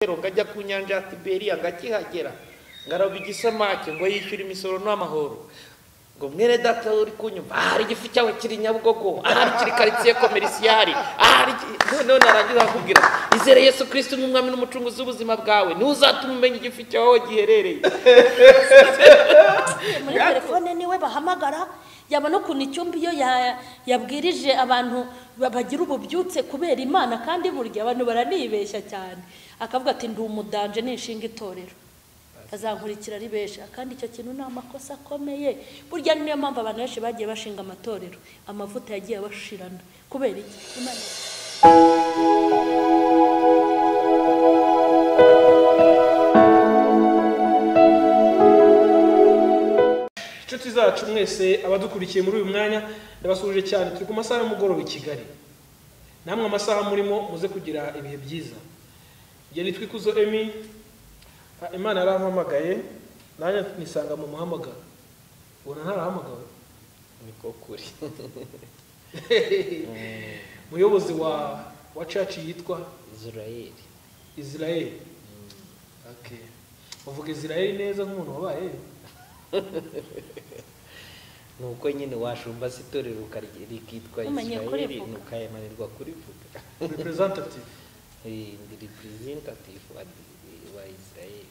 rero ngajya ku nyanja ya tiberiya ngakihagera ngaraba igisamake ngo yishyure imisoro n'amahoro ngo mwene data uri kunyumva aha hari igifu cyawe kiri nyabugogo aha hari kiri karitsiye komerisiyari aha hari noneho narangiza nkakubwira izere yesu kirisiti nk'umwami n'umucunguzi w'ubuzima bwawe niwe uzatuma umenya igifu cyawe aho giherereye muri telefone niwe bahamagara yabona ukuntu icyumba iyo ya- yabwirije abantu ba- bagira ububyutse kubera imana kandi burya abantu baranibeshya cyane akavuga ati ndi umudanje nishinga itorero azankurikira ari benshi kandi icyo kintu ni amakosa akomeye burya niyo mpamvu abantu benshi bagiye bashinga amatorero amavuta yagiye abashirana kubera iki Imana- inshuti zacu mwese abadukurikiye muri uyu mwanya ndabasuhuje cyane turi ku masaha y'umugoroba i kigali namwe amasaha murimo muze kugira ibihe byiza igihe nitwa ikuzo emi ah, imana yarampamagaye nanjye nisanga mu muhamagaro ubona ntarahamagawe niko kuri umuyobozi wa wa caci yitwa israeli israeli Okay. uvuga israeli neza nk'umuntu wabayeyo ni uko nyine washumba se itorero ukarye- rikitwa Umenye israeli kurivuga. nukayemanirwa kurivuga representative Eh, ndi representative wa wa israeli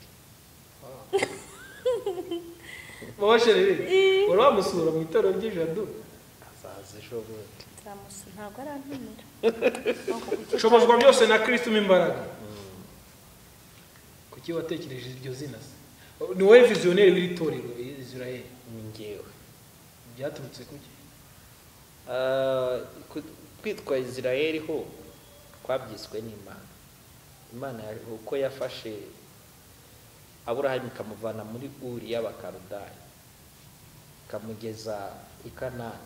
babasherere wari wamusura mu itorero ry'ijadu azaza ejo bundi Nzamusu- ntabwo arantumira ushobozwa byose na kirisito mo imbaraga kuki watekereje iryo zina se ni wowe viziyoneri w'iri torero israel ni njyewe byaturutse kuki Ah, ku- kwitwa israeli ho kwabyiswe n'imana imana ya- uko yafashe aburahamu ikamuvana muri uri y'abakarudayi ikamugeza i kanani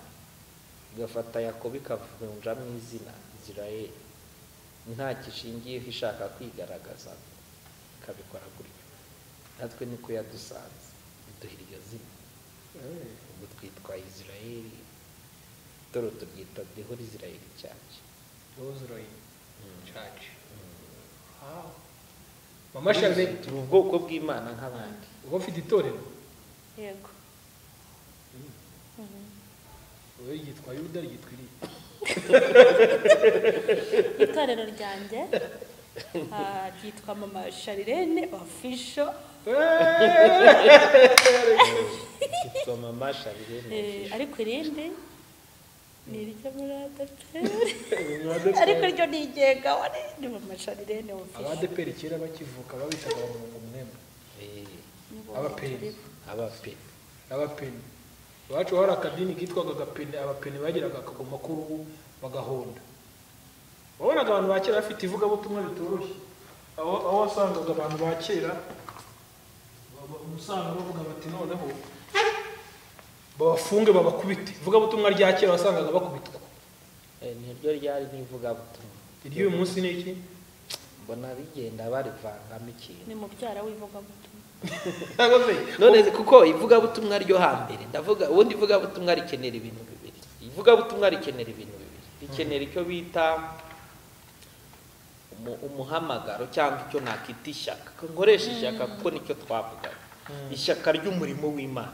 igafata yakobo ikavunjamo izina israeli nta gishingiyeho ishaka kwigaragaza ikabikora gutyo natwe niko yadusanze iduha iryo zina ubu twitwa israeli dore turyita the whole israel church israel church Wow. mama charle turi ubwoko bw'imana nk'abandi uba ufite itorero yego wowe ryitwa yuda ryitwa iri itorero ryanjye ah, ryitwa mama sharirene ofisho yitwa mama sharirene ariko irindi ni iryo muri adeperi ariko ryo nigenga wari ni mama sharirene ofisho abadeperi kera bakivuka babitaga abamwungu mwemwe abapeni abape abapeni iwacu hari akadini kitwaga agapeni abapeni bagiraga akagoma k'uruhu bagahonda wabonaga abantu ba kera bafite ivugabutumwa bitoroshye aho aho wasangaga abantu ba kera ba- ba- umusanga bavuga bati noneho babafunge babakubite ivugabutumwa rya kera wasangaga bakubitwa Eh, niryo ryari n'ivugabutumwa iry'uyu munsi ni iki mbona rigenda barivangamo ikintu ni mubyara w'ivugabutumwa ntabwo se none kuko ivugabutumwa ryo hambere ndavuga ubundi ivugabutumwa rikenera ibintu bibiri ivugabutumwa rikenera ibintu bibiri rikenera icyo bita umu- umuhamagaro cyangwa icyo nakita ishyaka Ko nkoresha ishyaka kuko nicyo twavugaga ishyaka ry'umurimo w'imana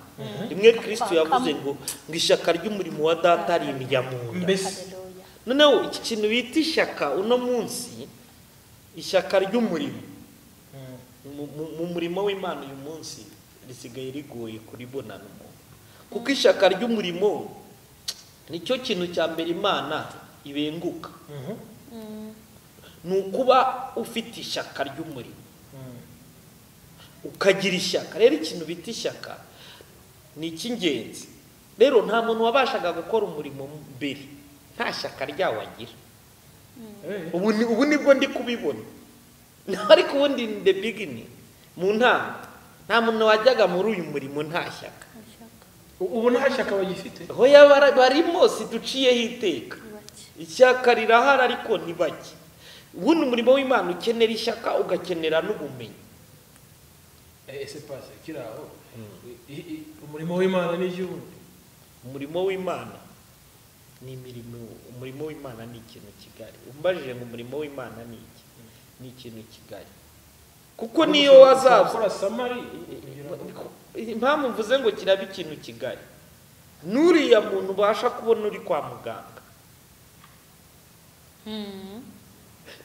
rimwe kirisito yavuze ngo ngo ishyaka ry'umurimo wa data ari imijya mu nda mbese haleluya noneho iki kintu bita ishyaka uno munsi ishyaka ry'umurimo Mm. mu- mu- mu murimo w'imana uyu munsi risigaye rigoye kuribonana umuntu kuko ishyaka ry'umurimo nicyo kintu cya mbere imana ibenguka Mhm. Mm, ni ukuba ufite ishyaka ry'umurimo Mm. ukagira ishyaka rero ikintu bita ishyaka ni icy'ingenzi rero nta muntu wabashaga gukora umurimo mbere nta shyaka ryawo agira Eh. ubu ni- ubu nibwo ndi kubibona ariko ubundi in the beginning mu ntango nta muntu wajyaga muri uyu murimo nta shyaka ishyaka U- ubu nta shyaka bagifite aho yaba- barimo siduciyeho iteka ibaki ishyaka rirahari ariko ntibajye ubundi umurimo w'imana ukenera ishyaka ugakenera n'ubumenyi Eh, ese pase kiraho I- i- umurimo w'imana ni iry'ubundi umurimo w'imana ni imirimo umurimo w'imana ni ikintu kigari umbajije ngo umurimo w'imana ni iki ni ikintu kigari kuko niyo wazaza gukora samari impamvu mvuze ngo kiraba ikintu kigali n'uriya muntu ubasha kubona uri kwa muganga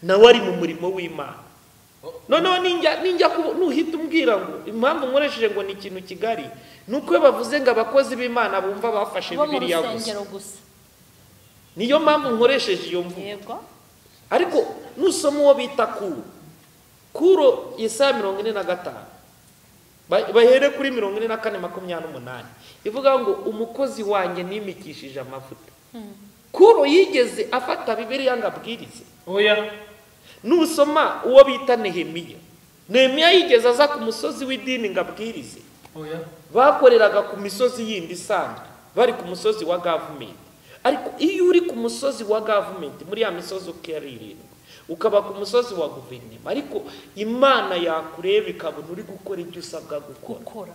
nawe ari mu murimo w'imana noneho ninjya ninjya ku- nuhita umbwira ngo impamvu nkoresheje ngo ni ikintu kigali ni uko iyo bavuze ngo abakozi b'imana bumva bafashe bo mu bibiliya gusa rusengero gusa niyo mpamvu nkoresheje iyo mvugo yego ariko nusoma uwo bita kuro kuro isaha mirongo ine na gatanu Ba- bahere kuri mirongo ine na kane makumyabiri n'umunani ivuga ngo umukozi wanjye nimikishije amavuta kuro yigeze afata bibiliya ngo abwirize oya nusoma uwo bita nehemiya nehemiya yigeze aza ku musozi w'idini ngo abwirize oya bakoreraga ku misozi yindi isanzwe bari ku musozi wa gavumenti ariko iyo uri ku musozi wa gavumenti muri ya misozi uko ari irindwi ukaba ku musozi wa guverinoma ariko imana yakureba ikabona uri gukora ibyo usabwa gukora gukora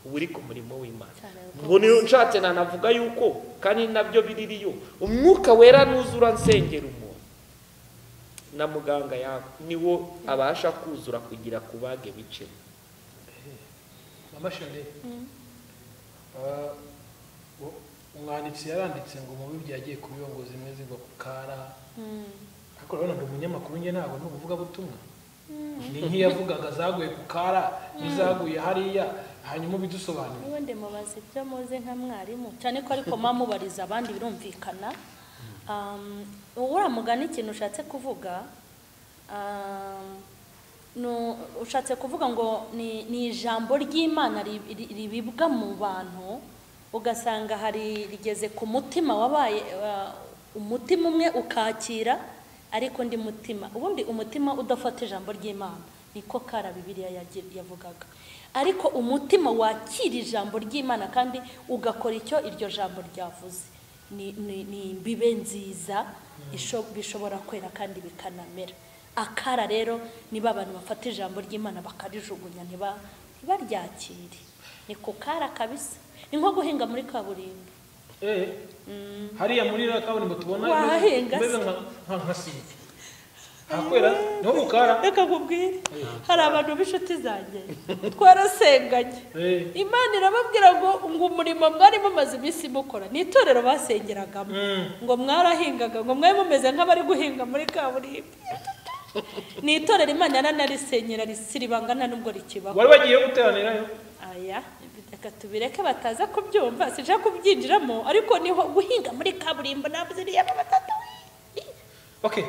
uba uri ku murimo w'imana Cyane rwose. ubwo niyo nshatse nanavuga yuko kandi nabyo biririyo umwuka wera nuzura nsengera umuntu na muganga yawe niwo abasha kuzura kugira kubage bicemo mama shari Ah, u- umwanditsi yaranditse ngo mu bibiri yagiye ku biyongo zimwe zigwa ku kara ariko urabona ngo umunyamakuru njye ntabwo ni umuvugabutumwa ni nk'iyavugaga zaguye ku kara n'izaguye hariya hanyuma ubidusobanurire niwe mubaza ibyo muzi nka mwarimu cyane ko ariko mama mubariza abandi birumvikana Um, uriya mugani ikintu ushatse kuvuga um, nu- ushatse kuvuga ngo ni ni ijambo ry'imana ri- ri- ribibwa mu bantu ugasanga hari rigeze ku mutima wabaye uh, umutima umwe ukakira ariko undi mutima ubundi umutima udafata ijambo ry'imana niko kara bibiliya yagi- yavugaga ariko umutima wakira ijambo ry'imana kandi ugakora icyo iryo jambo ryavuze ni- ni ni imbibe nziza isho- bishobora kwera kandi bikanamera akara rero niba abantu bafata ijambo ry'imana bakarijugunya ntiba- ntibaryakire ni ku kara kabisa ni nko guhinga muri kaburimbo Eh, hariya muri iriya kaburimbo tubona Wahahinga imeze se. nka nka- nka sima hakwera niho ku kara reka nkubwire hari abantu b'inshuti zanjye twarasenganye Eh, imana irababwira ngo ngo umurimo mwari mumaze iminsi mukora ni itorero basengeragamo mm. ngo mwarahingaga ngo mwari mumeze nk'abari guhinga muri kaburimbo ni itorero imana yaranarisenyera risiribangana nubwo rikibaho wari bagiye guteranirayo aya reka tubireke bataza kubyumva sije kubyinjiramo ariko niho guhinga muri kaburimbo ntabwo ziriyemo batatu okay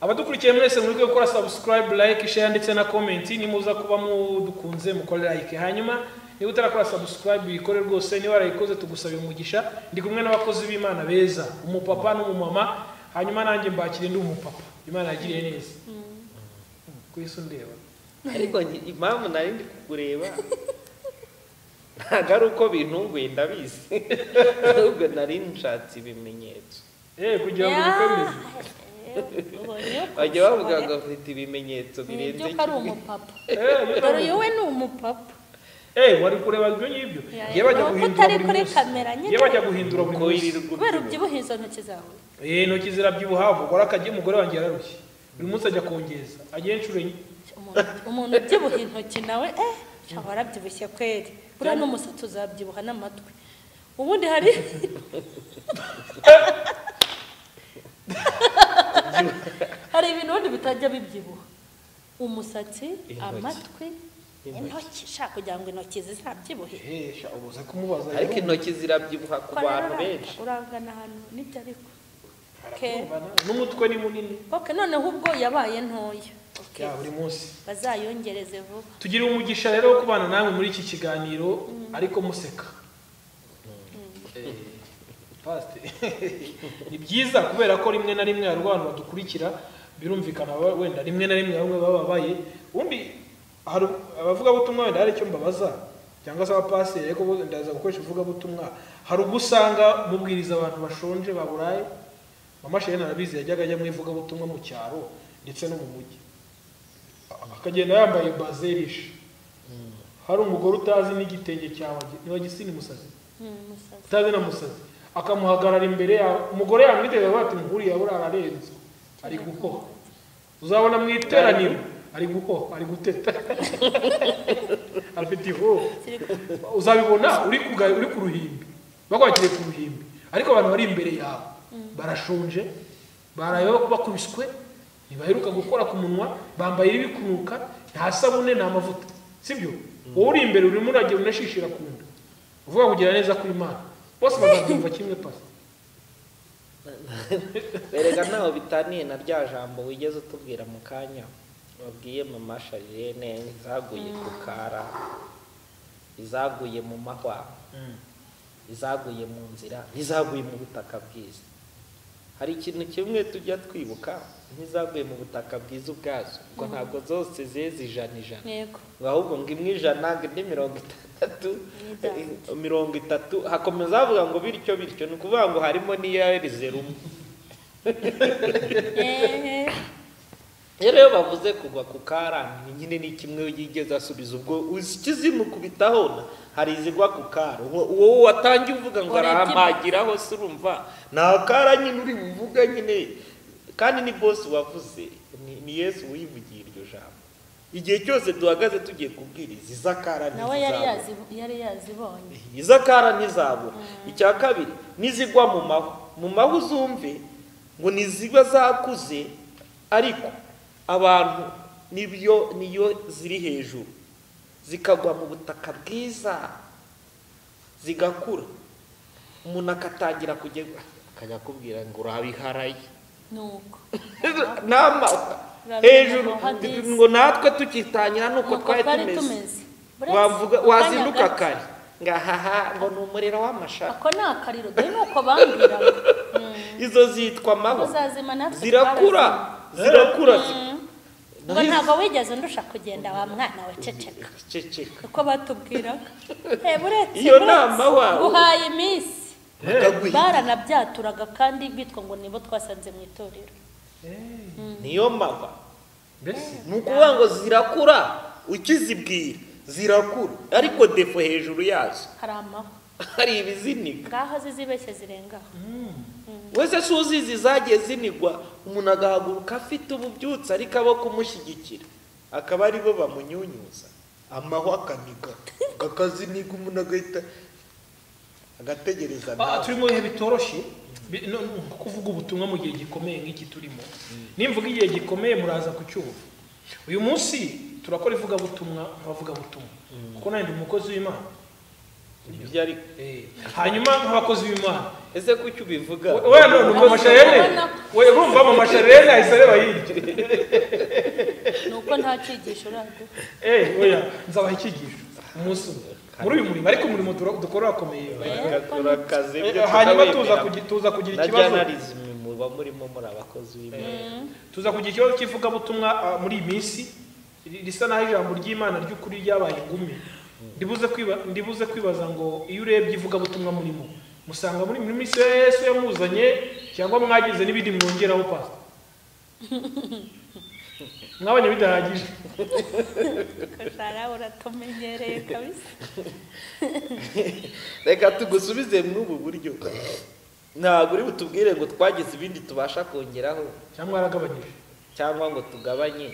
abadukurikiye mwese muri gukora subscribe like share ndetse na comment nimuza kuba mudukunze mukore like hanyuma niba utarakora subscribe ikore rwose niba warayikoze tugusabira umugisha ndi kumwe n'abakozi b'imana beza umupapa n'umumama hanyuma nanjye mbakire ndi umupapa imana yagiriye neza ku isi undeba ariko nge- impamvu nari ndi kukureba ntabwo ari uko bintunguye ndabizi ahubwo nari nshatse ibimenyetso eh kugira ngo Ya. bikwemeze Ubonye uko bajya bavuga ngo afite ibimenyetso birenze nibyuka ari umupapa eh dore uyu we ni umupapa eh wari kureba ibyo ngibyo Ya, Ngiye bajya ni uko guhindura utari buri kuri munsi kamera nyine. Ngiye bajya guhindura buri kimwe ko munsi yirirwa kubera ubyibuha. ubyibuhe izo ntoki zawe Eh, intoki zirabyibuha uvugora akagiye umugore wanjye yararushye buri munsi ajya kongeza ajya inshuro enye Umuntu- umuntu ubyibuha intoki nawe eh shaba warabyibushye kweri buriya n'umusatsi uzabyibuha n'amatwi ubundi hari hari ibintu ubundi bitajya bibyibuha umusatsi Intoki. amatwi intoki shaka kugira ngo intoki zizabyibuhe hesha ubuze kumubaza ariko intoki zirabyibuha ku Ko rero bantu uranga- benshi urangana ahantu nibyo ariko okay. Urumva na- n'umutwe ni munini ok noneho ubwo yabaye ntoya Ok. ya buri munsi bazayongereze vuba tugira umugisha rero wo kubana namwe muri iki kiganiro ariko museka Eh, Pastor. ni byiza kubera ko rimwe na rimwe hari abantu badukurikira birumvikana baba- wenda rimwe na rimwe bamwe bababaye ubundi hari abavugabutumwa wenda hari icyo mbabaza cyangwa se abapasiteri ariko bo ndaza gukoresha ivugabutumwa hari ubwo usanga mubwiriza abantu bashonje baburaye mama sheri narabizi yajyaga ajya mu ivugabutumwa mu cyaro ndetse no mu mujyi akagenda yambaye baze rishe hari umugore utazi n'igitenge cyawe niba gisa n'umusazi Hmm, musaza. utazi na musazi akamuhagarara imbere yawe umugore yamwitega bati nkuriya buriya ararenze ari guhoha uzabona mu iteraniro ari guhoha ari guteta afite ihoho uzabibona uri ku ga- uri ku ruhimbi bakwakiriye ku ruhimbi ariko abantu bari imbere yawe barashonje baraye bakubiswe ntibaheruka gukora ku munwa bambaye ibikunuka nta sabune nta mavuta sibyo wowe uri imbere urimo uragenda unashishira ku nda uvuga kugira neza ku imana bose bazabyumva kimwe pasi berega ntaho bitaniye na rya jambo wigeze utubwira mu kanya wabwiye mama sharirene izaguye ku kara izaguye mu mahwa izaguye mu nzira izaguye mu butaka bwiza hari ikintu kimwe tujya twibuka nk'izaguye mu butaka bwiza ubwazo ubwo ntabwo zose zeze ijana ijana yego ngo ahubwo ngo imwe ijana ngo indi mirongo itandatu Itandatu. eh, mirongo itatu hakomeza havuga ngo bityo bityo ni ukuvuga ngo harimo n'iyahereze rumwe Ehe. rero iyo bavuze kugwa ku karani nyine ni kimwe yigeze asubiza ubwo ikizimukubitaho na hari izigwa ku kara Uwo- uwo watangiye uvuga ngo Urebye- arahamagiraho se urumva nta kara nyine uri buvuga nyine kandi ni bosi wavuze ni- ni yesu wivugiye iryo jambo igihe cyose duhagaze tugiye kubwiriza iza kara nawe yari ntizizabura. yazi- yari yazibonye izakara ntizabura icya kabiri nizigwa mu mahu mu mahu uzumve ngo niziba zakuze ariko abantu nibyo niyo ziri hejuru zikagwa mu butaka bwiza zigakura umuntu akatangira kujya akajya akubwira ngo urabiharaye nuko nama hejuru ngo natwe tukitangira nuko nuko twari twari tumeze tumeze Buretse wavuga mu kanya wazinduka gato. kare ngahaha ngo ni umuriro w'amashara ako ni akariro dore nuko bambwira izo zitwa maho uzazima natwe zirakura twarazima. zirakura ngo ntabwo wigeze ndusha kugenda wa mwana we ceceka ceceka uko batubwiraga Eh, buretse Iyo buretse, nama wawe. guhaye iminsi bakagwira baranabyaturanga kandi bitwa ngo nibo twasanze mu itorero niyo mahwa mbese ni ukuvuga ngo zirakura ukizibwira zirakura ariko defo hejuru yazo hari amahwa hari ibizinika ngaho zizibeshye zirengaho wese si uzizi zagiye zinigwa umuntu agahaguruka afite ububyutse ariko abo kumushyigikira akaba aribo bamunyunyuza amahwa akaniga akaziniga umuntu agahita agategereza Ah, nawe turi mu bihe bitoroshye Bi- no- no, kuvuga ubutumwa mu gihe gikomeye nk'iki turimo nimvuga igihe gikomeye muraza kucyumva uyu munsi turakora ivugabutumwa abavugabutumwa kuko nanjye ndi umukozi w'imana Ibyo ariko Eh, hanyuma nk'abakozi b'imana ese kuki ubivuga wenda nuko masharene we urumva mu masharene ahise areba hirya ni uko nta cyigisho uraduha Eh, oya nzabaha icyigisho umunsi umwe muri uyu murimo ariko umurimo dura- dukora urakomeye Agakora akazi Eh, ibyo hanyuma tuza tutabemera. kugi- tuza kugira na ikibazo journalism muba murimo muri abakozi b'imana tuza kugira ikibazo cy'ivugabutumwa ah, muri iyi minsi ri- risa naho ijambo ry'imana ry'ukuri ryabaye ingumi ndibuze kwiba- ndibuze kwibaza ngo iyo urebye ivugabutumwa murimo musanga muri muri minsi ya yesu yamuzanye cyangwa mwagize n'ibindi mwongeraho pasi mwabonye bidahagije rara uratumenyereye kabisa reka tugusubize mw'ubu buryo ntabwo uri butubwire ngo twagize ibindi tubasha kongeraho cyangwa yaragabanyije cyangwa ngo tugabanye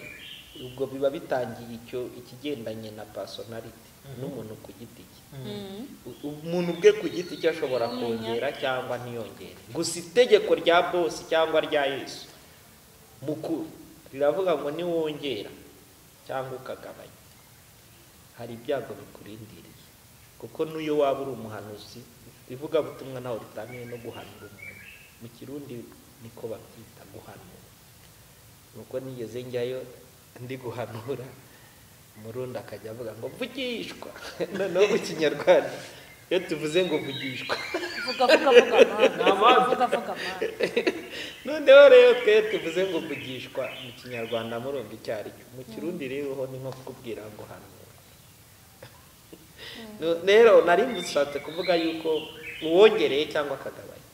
ubwo biba bitangiye icyo ikigendanye na personality n'umuntu ku giti cye Mm. U- umuntu ubwe ku giti cye ashobora kongera cyangwa ntiyongere gusa itegeko rya bosi cyangwa rya yesu mukuru riravuga ngo niwongera cyangwa ukagabanya hari ibyago bikurindiriye kuko n'iyo waba uri umuhanuzi ivugabutumwa ntawe ritaniye no guhanura umuntu mu kirundi niko babyita guhanura nuko nigeze njyayo ndi guhanura umurundi akajya avuga ngo vugishwa noneho mu kinyarwanda iyo tuvuze ngo vugishwa vuga vuga vuga mwana amande. vuga vuga mwana noneho rero twe tuvuze ngo vugishwa mu kinyarwanda murumva icyo ari cyo mu kirundi rero ho ni nko kukubwira ngo hanura No- rero nari mushatse kuvuga yuko uwongereye cyangwa akagabanya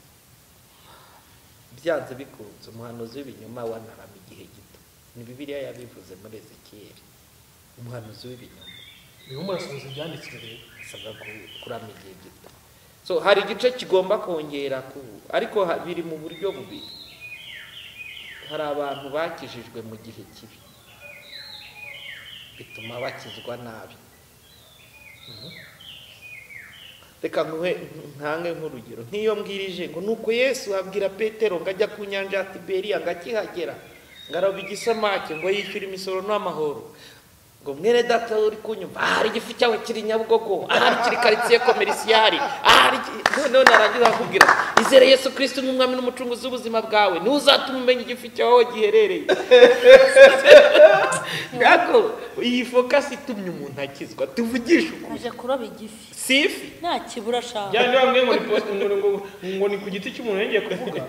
byanze bikunze umuhanuzi w'ibinyoma wanarama igihe gito ni bibiliya yabivuze muri ezekiyeli umuhanuzi w'ibinyoma niho murasohoza ibyanditswe rero asabwa ku- kurama igihe gito so hari igice kigomba kongera ku ariko ha- biri mu buryo bubiri hari abantu bakijijwe mu gihe kibi bituma bakizwa nabi reka nkuhe ntange nk'urugero nk'iyo mbwirije ngo nuko yesu abwira petero ngo ajya ku nyanja ya tiberiya ngo akihagera ngo arabe igisamake ngo yishyure imisoro n'amahoro ngo mwene data uri kunyumva aha hari igifu cyawe kiri nyabugogo aha hari kiri karitsiye komerisiyari aha hari iki- noneho narangiza nkakubwira ati, izere yesu kirisiti nk'umwami n'umucunguzi w'ubuzima bwawe niwe uzatuma umenya igifu cyawe aho giherereye ntabwo iyi fokasi itumye umuntu akizwa tuvugishe ukuri aje kuroba igifi si ifi nta kibura ashaka byari bamwe ngo ni post- ngo- ngo- ngo ni ku giti cy'umuntu yongeye kuvuga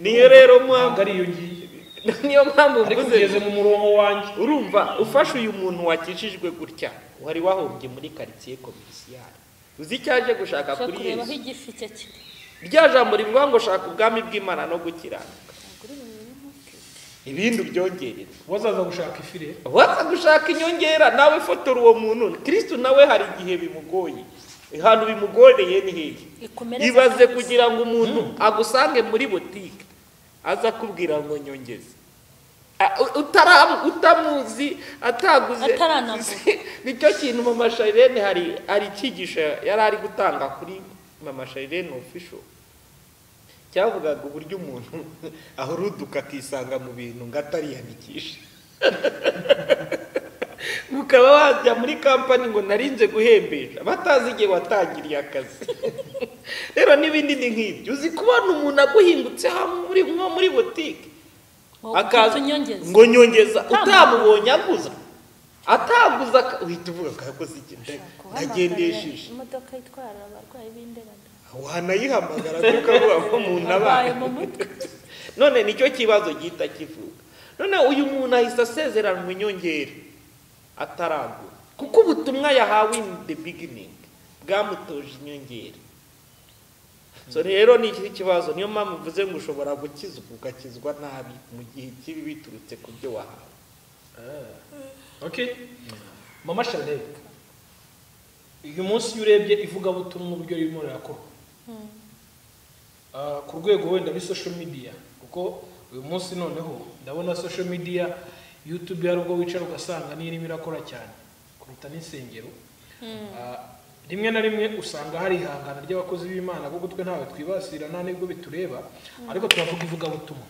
niyo rero mpamvu ntabwo ari iyo ngiyo niyo mpamvu ariko mvuze ugeze mu murongo wanjye urumva ufashe uyu muntu wakijijwe gutya wari wahombye muri karitsiye komerisiyari uzi icyo aje gushaka aje kuri kureba aho yesu igifi cye kiri rya jambo rivuga ngo shaka ubwami bw'imana no gukiranuka ibindi ubyongerere wazaza gushaka ifire waza gushaka inyongera nawe fotora uwo muntu kirisitu nawe hari igihe bimugoye ahantu bimugoreye ni hehe Ikomereze ibaze kabisa. kugira ngo umuntu agusange muri butike aza akubwira ngo nyongeze A- u- utara- utamuzi ataguze Ataranavuga. nicyo kintu mama sharirene hari hari icyigisho yari ari gutanga kuri mama sharirene official cyavugaga uburyo umuntu ahuruduka akisanga mu bintu ngo atariyandikisha ukaba wajya muri kampani ngo narinze guhembesha batazi igihe watangiriye akazi rero n'ibindi ni nk'ibyo uzi kubona umuntu aguhingutse aha muri- nko muri butike ngo akaza unyongeze ngo nyongeza Nta utamubonye aguza ataguza aka- uhita uvuga ko yakoze iki nda- ndagendesheje imodoka itwara abarwayi b'indembe wanayihamagara kuko abo umuntu abaye abaye mu mutwe none nicyo kibazo gihita kivuga none uyu muntu ahise asezeranwa inyongera ataragura kuko ubutumwa yahawe in the beginning bwamutoje inyongera so rero ni iki kibazo niyo mpamvu mvuze ngo ushobora gukizwa ugakizwa nabi mu gihe kibi biturutse ku byo wahawe okay mama chanel uyu munsi iyo urebye ivugabutumwa uburyo ririmo rirakorwa Ah, ku rwego wenda muri social media kuko uyu munsi noneho ndabona social media youtube hari ubwo wicara ugasanga n'irimo irakora cyane kuruta n'insengero Ah, rimwe na rimwe usanga hari ihangana ry'abakozi b'imana kuko twe ntawe twibasira nta n'ubwo bitureba ariko turavuga ivugabutumwa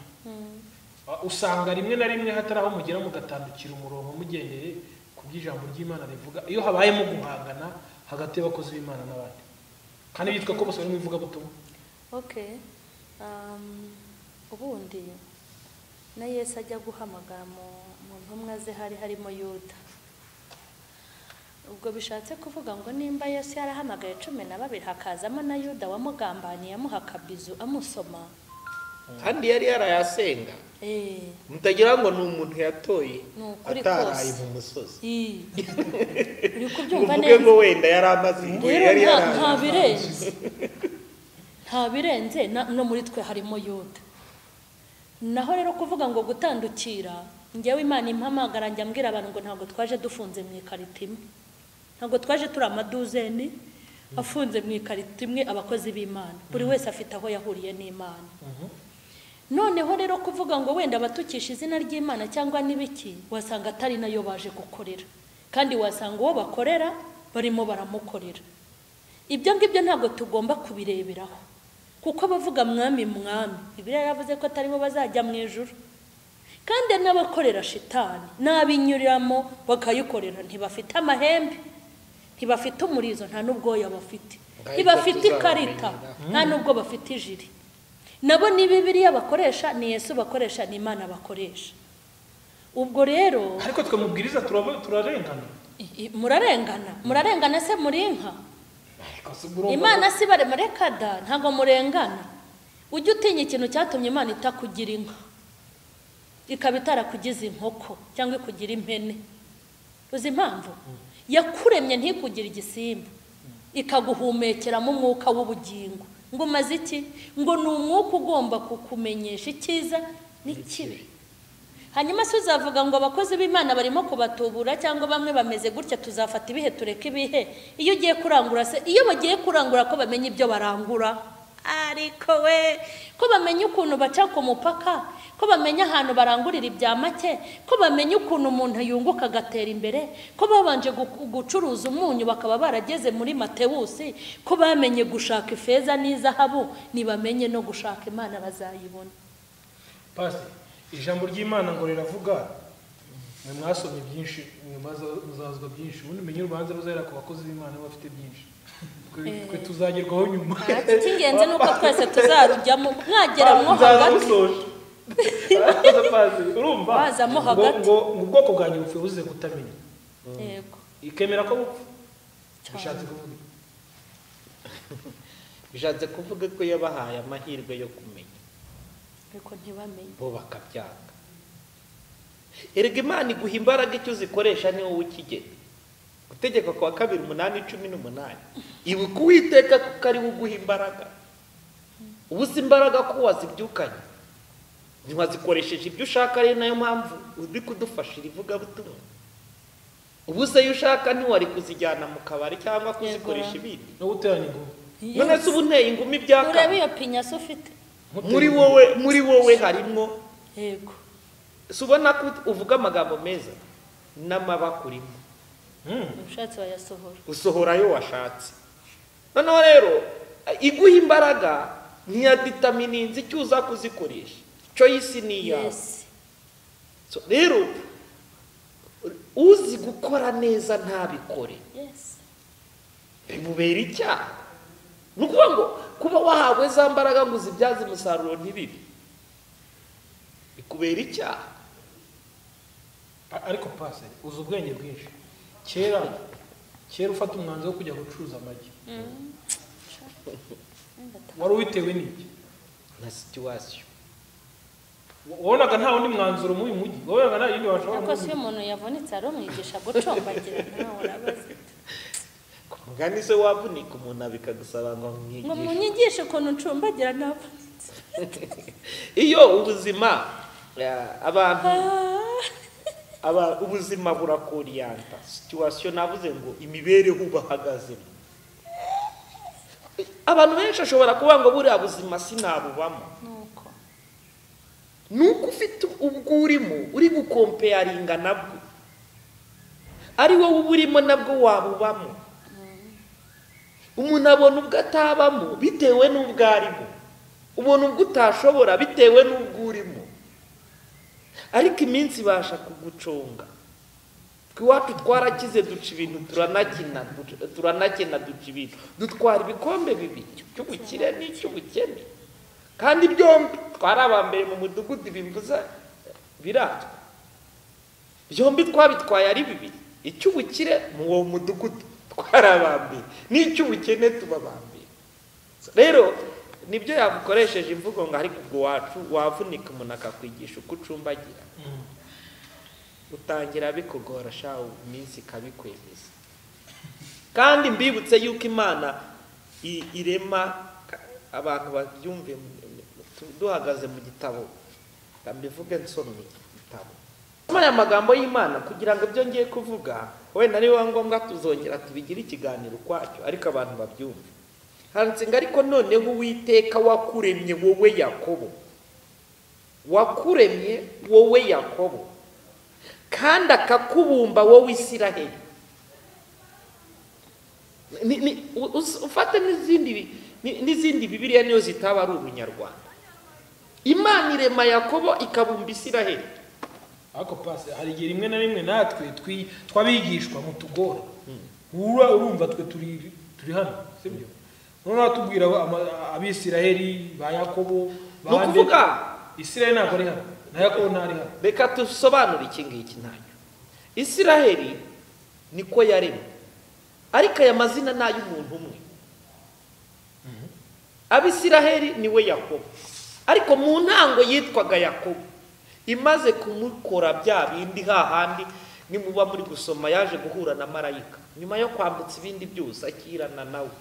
Ah, usanga rimwe na rimwe hatari aho mugera mugatandukira umurongo mugendeye ku by'ijambo ry'imana rivuga iyo habayemo guhangana hagati y'abakozi b'imana n'abandi kandi bitwa ko bose bari mu ivugabutumwa okay um, ubundi na yesu ajya guhamagara mu mu ntumwa ze hari harimo yuda ubwo bishatse kuvuga ngo nimba yesu yarahamagaye cumi na babiri hakazamo na yuda wamugambaniye amuha akabizu amusoma kandi yari yarayasenga eh, mutagira ngo ni umuntu yatoye Ni ukuri ataraye kose. mu musozi ii. uri ngo kubyumva uvuge ngo neza wenda yari amaze igihe rero yari nta- yaraye nta birenze nta birenze na- no muri twe harimo yuda naho rero kuvuga ngo gutandukira njyewe imana impamagara njya mbwira abantu ngo ntabwo twaje dufunze mu ikarito imwe ntabwo twaje turi amaduzeni afunze mu ikarito imwe abakozi b'imana buri wese afite aho yahuriye n'imana noneho rero kuvuga ngo wenda abatukisha izina ry'imana cyangwa n'ibiki wasanga atari nayo baje gukorera kandi wasanga uwo bakorera barimo baramukorera ibyo ngibyo ntabwo tugomba kubireberaho kuko abavuga mwami mwami ibiriya yavuze ko atari bo bazajya mu ijuru kandi n'abakorera shitani n'abinyuriramo bakayikorera ntibafite amahembe ntibafite umurizo nta n'ubwoya bafite Ariko ntibafite ikarita tuzabamenyera. nta n'ubwo bafite ijiri nabo ni bibiriya bakoresha ni yesu bakoresha ni imana bakoresha ubwo rero ariko twe mubwiriza turaba- turarengana i- i- murarengana murarengana se muri inka Ariko si urumva- imana si baremare kada ntabwo murengana ujye utinya ikintu cyatumye imana itakugira inka ikaba itarakugize inkoko cyangwa ikugira impene uzi impamvu yakuremye ntikugira igisimba ikaguhumekeramo umwuka w'ubugingo ngo umaze iki ngo ni umwuka ugomba kukumenyesha icyiza n'ikibi hanyuma se uzavuga ngo abakozi b'imana barimo kubatubura cyangwa bamwe bameze gutya tuzafata ibihe tureke ibihe iyo ugiye kurangura se iyo bagiye kurangura ko bamenya ibyo barangura ariko we ko bamenya ukuntu baca ku mupaka ko bamenya ahantu barangurira ibya make ko bamenya ukuntu umuntu yunguka agatera imbere ko babanje gu- gucuruza umunyu bakaba barageze muri matewusi ko bamenye gushaka ifeza n'izahabu ntibamenye no gushaka imana bazayibona pasi ijambo ry'imana ngo riravuga mwe mwasomye byinshi mwe mwaza- muzazwa byinshi ubundi menye urubanza ruzahera ku bakozi b'imana bo bafite byinshi Twe- twe tuzagerwaho nyuma icy'ingenzi ni uko twese tuzarujyamo mwagera mwo Nzaza hagati musoje. Araza pasi, urumva Waza mo Ngo- hagati. ngo ngo ubwoko bwanjye bupfuye buzize kutamenya yego ikemera ko bupfa Cyane. bishatse kuvuga iki? bishatse kuvuga ko yabahaye amahirwe yo kumenya ariko ntibamenye bo bakabyanga erega imana iguha imbaraga icyo uzikoresha ni wowe ukigena gutegeka kwa kabiri umunani cumi n'umunani ibuka uwiteka kuko ari we uguha imbaraga ubu uzi imbaraga ko wazibyukanye ntiwazikoresheje ibyo ushaka rero nayo mpamvu uri kudufashira ivugabutumwa ubu uzi ayo ushaka ntiwari kuzijyana mu kabari cyangwa kuzikoresha ibindi no guterana ingoma none se uba uteye ingumi ibyaka urebe iyo pinyasi ufite muri wowe muri wowe harimo yego si ubona ko uvuga amagambo meza n'amabakurimo Mm. ushatse wayasohora usohora ayo washatse noneho rero iguha imbaraga ntiyaditamininzi icyo uza kuzikoresha choice ni iyawe yesi So, rero uzi gukora neza ntabikore yesi bimubera icyaha ni ukuvuga ngo kuba wahawe za mbaraga ngo uzibyaze umusaruro ntibibi bikubera icyaha A- ariko pasi uzi ubwenge bwinshi kera kera ufata umwanzuro wo kujya gucuruza amagi wari uwitewe n'iki na situwasiyo Wa- wabonaga nta wundi mwanzuro muri uyu mujyi wabonaga nta yindi washobora ariko si iyo kugira umuntu yavunitse ari umwigisha gucombagira nawe urabaza ku mugani se wavunika umuntu abikagusaba ngo ngo mwigishe munyigishe ukuntu ncumbagira navunitse iyo ubuzima eh, abantu Ah, aba ubuzima burakoriyanta situwasiyo navuze ngo imibereho bahagazemo abantu benshi ashobora kuvuga ngo buriya buzima sinabubamo nuko ni uko ufite ubwo urimo uri gukompeyaringa nabwo ari wowe uba urimo nabwo wabubamo umuntu abona ubwo atabamo bitewe n'ubwo arimo ubona ubwo utashobora bitewe n'ubwo urimo ariko iminsi ibasha kuguconga twe iwacu twarakize duca ibintu turanakina duca- turanakina duca ibintu dutwara ibikombe bibiri cy'ubukire n'icy'ubukene kandi byombi twari aba mbere mu mudugudu bimbuza biratwa byombi twabitwaye ari bibiri icy'ubukire mu uwo mudugudu twari aba mbere n'icy'ubukene tuba aba mbere rero nibyo yabukoresheje imvugo ngo ariko ubwo wacu wavunika umuntu akakwigisha uko ucumbagira Mm. utangira bikugora sha iminsi ikabikwemeza kandi mbibutse yuko imana i- irema ka- abantu babyumve tu- duhagaze mu gitabo Reka mbivuge nsomye igitabo Muri aya magambo y'imana kugira ngo ibyo ngiye kuvuga wenda ari biba ngombwa tuzongera tubigire ikiganiro ukwacyo ariko abantu babyumve handitse ngo ariko noneho uwiteka wakuremye wowe yakobo wakuremye wowe yakobo kandi akakubumba wowe isiraheli Ni- ni- u- us- ufate n'izindi bi- ni- n'izindi bibiliya niyo zitaba ari ubunyarwanda imana irema yakobo ikabumba isiraheli ariko pasi hari igihe rimwe na rimwe natwe twi- twabigishwa mu tugora wura urumva twe turi turi hano sibyo noneho batubwira ama- abisiraheli ba yakobo ba Ni ukuvuga- Ande- isiraheli ntabwo ari hano na yakobo ntari hano reka dusobanure iki ngiki ntacyo isiraheli niko yaremwe ariko aya mazina ni ay'umuntu umwe abisiraheli ni we yakobo ariko mu ntango yitwaga yakobo imaze kumukora bya bindi hahandi nimuba muri gusoma yaje guhura na marayika nyuma yo kwambutsa ibindi byose akirana nawe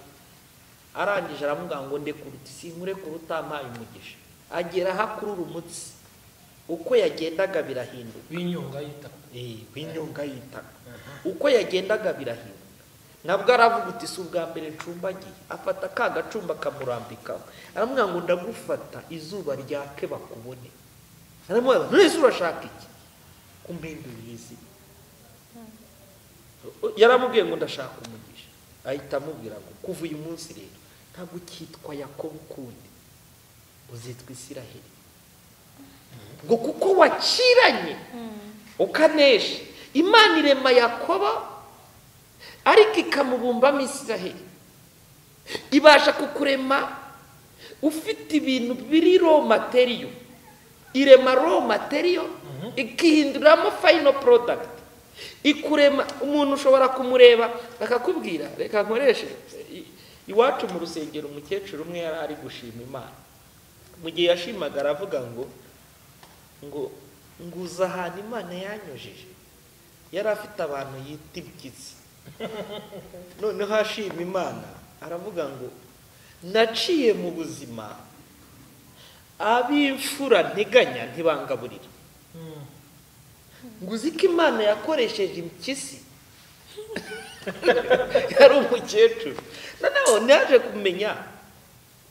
arangije aramubwira ngo ndekuruta sinkure kuruta mpaye umugisha agera aho akurura umutsi uko yagendaga birahinduka b'inyonga yita binyunga yitaka uko yagendaga birahinduka ntabwo aravuga uti si ubwa mbere ncumbagiye afata ka gacumba akamurambikaho aramubwira ngo ndagufata izuba ryake bakubone aramubwira ngo ese urashaka iki kumpindurira izina yaramubwiye ngo ndashaka umugisha ahita amubwira ngo kuva uyu munsi rero ntabwo ukitwa yakobo ukundi uzitwa isiraheli ngo kuko waciranye ukanesha imana irema yakobo ariko ikamubumbamo isiraheli ibasha kukurema ufite ibintu biri ro materiyo irema ro materiyo ikihinduramo fayino porodagiti ikurema umuntu ushobora kumureba akakubwira reka nkoreshe i- iwacu mu rusengero umukecuru umwe yari ari gushima imana mu gihe yashimaga aravuga ngo ngo nguza ahantu imana yanyujije yari afite abantu yita ibitsi noneho ashima imana aravuga ngo naciye mu buzima ab'imfura nteganya ntibangaburira ngo uzi ko imana yakoresheje impyisi yari umukecuru noneho naje kumenya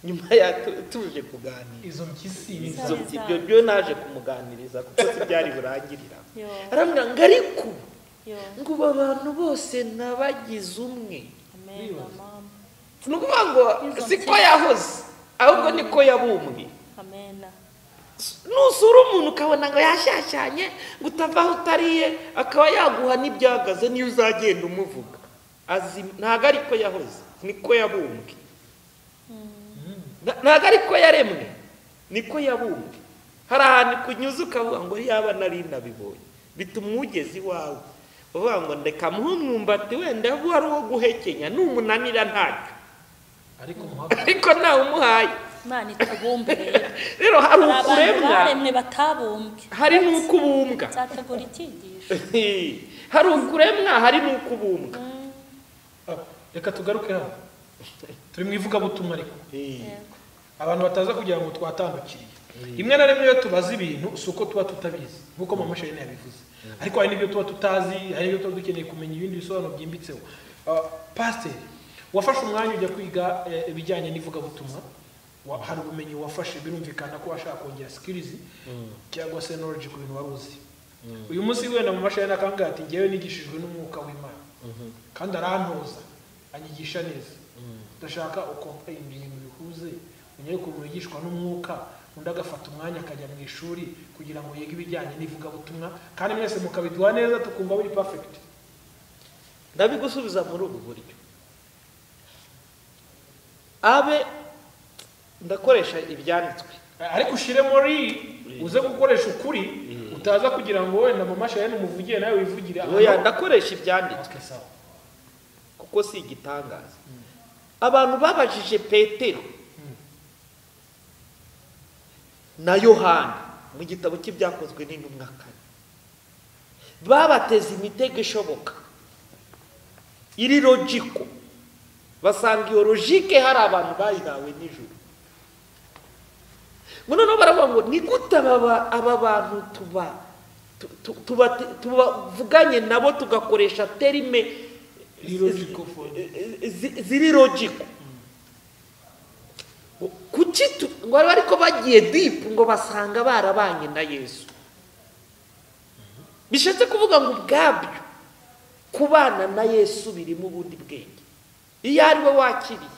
nyuma ya tu- tuje kuganira izo mpyisi izo ibyo byo naje kumuganiriza kuko si byari burangirira Yo. arambwira ngo ariko ubu yo ngo ubu abantu bose nabagize umwe amen mama ni ukuvuga ngo siko yahoze ahubwo niko yabumbwe amen nusura umuntu ukabona ngo yashyashyanye ngo utava aho utariye akaba yaguha n'ibyagaze niyo uzagenda umuvuga azi ntabwo ariko yahoze niko yabumbwe Na- ntabwo ariko yaremwe niko yabumbwe hari ahantu kunyuze ukavuga ngo yaba nari nabibonye bituma umugezi iwawe uvuga ngo ndeka muhe umwumbati wenda uwo ari uwo guhekenya numunanira ntacyo ariko muhaga ariko ntawe umuhaye imana itabumbe rero rero hari hari abantu ukuremwa baremwe batabumbwe hari n'uko ubumbwa nzategura icyigisho hari ukuremwa hari n'uko ubumbwa Ah, reka tugaruke hano turi mu ivugabutumwa ariko yego abantu bataza kugira ngo twatandukiriye rimwe na rimwe iyo tubaza ibintu si uko tuba tutabizi nk'uko mama shirine yabivuze ariko hari n'ibyo tuba tutazi hari n'ibyo tuba dukeneye kumenya ibindi bisobanuro byimbitseho Ah, pasiteri wafashe umwanya ujya kwiga eh, ibijyanye n'ivugabutumwa Wa- hari ubumenyi wafashe birumvikana ko washaka kongera sikirizi cyangwa se noroji ku bintu wari uzi uyu munsi wenda mu mashanyarazi akambwira ati ngewe nigishijwe n'umwuka w'imana kandi arantoza anyigisha neza ndashaka ukompayingi mu bihuze unyere ukuntu yigishwa n'umwuka undi agafata umwanya akajya mu ishuri kugira ngo yige ibijyanye n'ivugabutumwa kandi mwese mukabiduha neza tukumva buri pafegiti ndabigusubiza muri ubu buryo abe ndakoresha ibyanditswe ariko ushire muri uze gukoresha ukuri utaza kugira ngo wenda mu mashanyarazi umuvugiye nawe wivugire oya ahantu- ndakoresha ibyanditswe Okay, sawa. kuko si igitangaza abantu babajije petero na yohani mu gitabo cy'ibyakozwe n'intumwa kane babateze imitego ishoboka iri logiko basanga iyo logike hari abantu bayihawe nijoro ngo noneho baravuga ngo ni gute aba ba- aba bantu tuba tu- tu- tuba- tubavuganye nabo tugakoresha terime Illogical for- zi- ziri logiko kuki tu- ngo bari ariko bagiye dipu ngo basanga barabanye na yesu bishatse kuvuga ngo ubwabyo kubana na yesu birimo ubundi bwenge iyo ari we wakiriye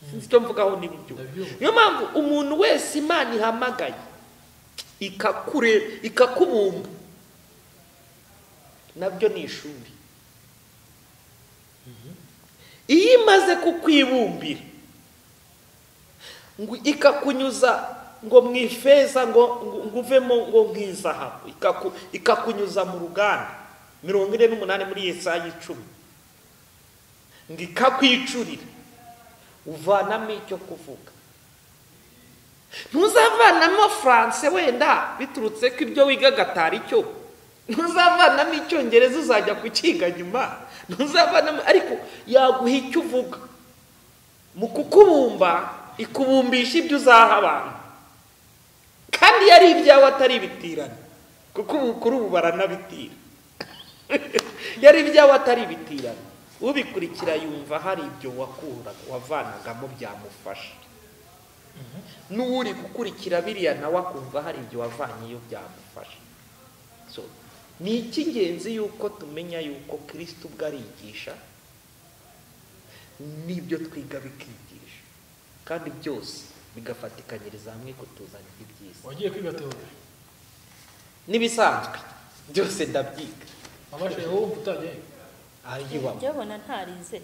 sinzi icyo mvugaho n'ibyo Ndabyumva. niyo mpamvu umuntu wese imana ihamagaye ikakure ikakubumba nabyo ni ishuri iyo imaze kukwibumbira ngo ikakunyuza ngo mu ifeza ngo ngo- ngo uvemo ngo nk'izahabu ikaku- ikakunyuza mu ruganda mirongo ine n'umunani muri yesaya icumi ngo ikakwicurira uvanamo icyo kuvuga ntuzavanamo faranse wenda biturutse ko ibyo wiga gatari cyo ntuzavanamo icyongereza uzajya kukiga nyuma ntuzavanamo ariko yaguha icyo uvuga mu kukubumba ikubumbisha ibyo uzaha abantu kandi iyo ari ibyawe atari ibitirane kuko ubu kuri ubu baranabitira yari ibyawe atari ibitirano ubikurikira yumva hari ibyo wakuraga wavanagamo byamufasha n'uri gukurikira biriya nawe akumva hari ibyo wavanyeyo byamufasha So, ni icy'ingenzi yuko tumenya yuko kirisiti ubwo arigisha n'ibyo twiga bikigisha kandi byose bigafatikanyiriza hamwe kutuzanira ibyiza wagiye kwiga teori n'ibisanzwe byose ndabyiga amashe wowe utajyayo ayibamo byabona ntarize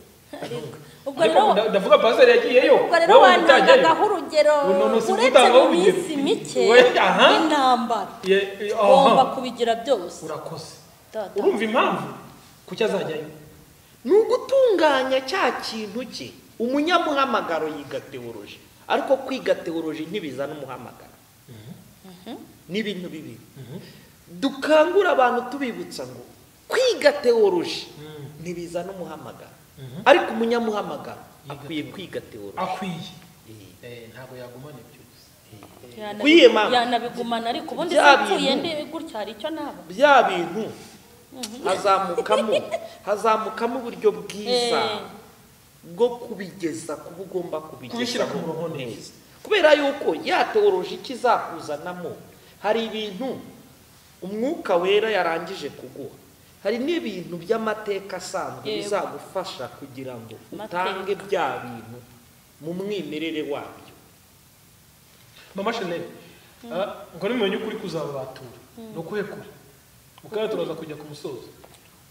ariko ubwo ariko rero nda- ndavuga pasiteri yagiyeyo ubwo rero wantangaga urugero Ubu none usize uretse utanga mu urugero. minsi mike We, aha. y'intambara Ye- aha. ugomba kubigira byose urakoze Data. urumva impamvu kuki azajyayo ni ugutunganya cya kintu cye umunyamuhamagaro yiga teoloji ariko kwiga teoloji ntibizana umuhamagaro ni ibintu bibiri dukangura abantu tubibutsa ngo kwiga teoloji ntibizana umuhamagaro ariko umunyamuhamagaro akwiye kwiga teoloji akwiye Eh, ntabwo yagumana ibyo Yanabigumana- Kwihema. yanabigumana ariko ubundi Bya sinapfuye bintu. ndi gutya hari icyo naba bya bintu hazamukamo hazamukamo uburyo bwiza Eh. bwo kubigeza kuba ugomba Kubishyira kubigeza ku murongo neza. kubera yuko ya teoloji ikizakuzanamo hari ibintu umwuka wera yarangije kuguha hari n'ibintu by'amateka asanzwe Yego. bizagufasha kugira ngo Amateka. utange bya bintu mu mwimerere wabyo mama shanel ngo nimumenye ukuri kuzababatura ni ukuhe kure ukaba turaza kujya ku musozi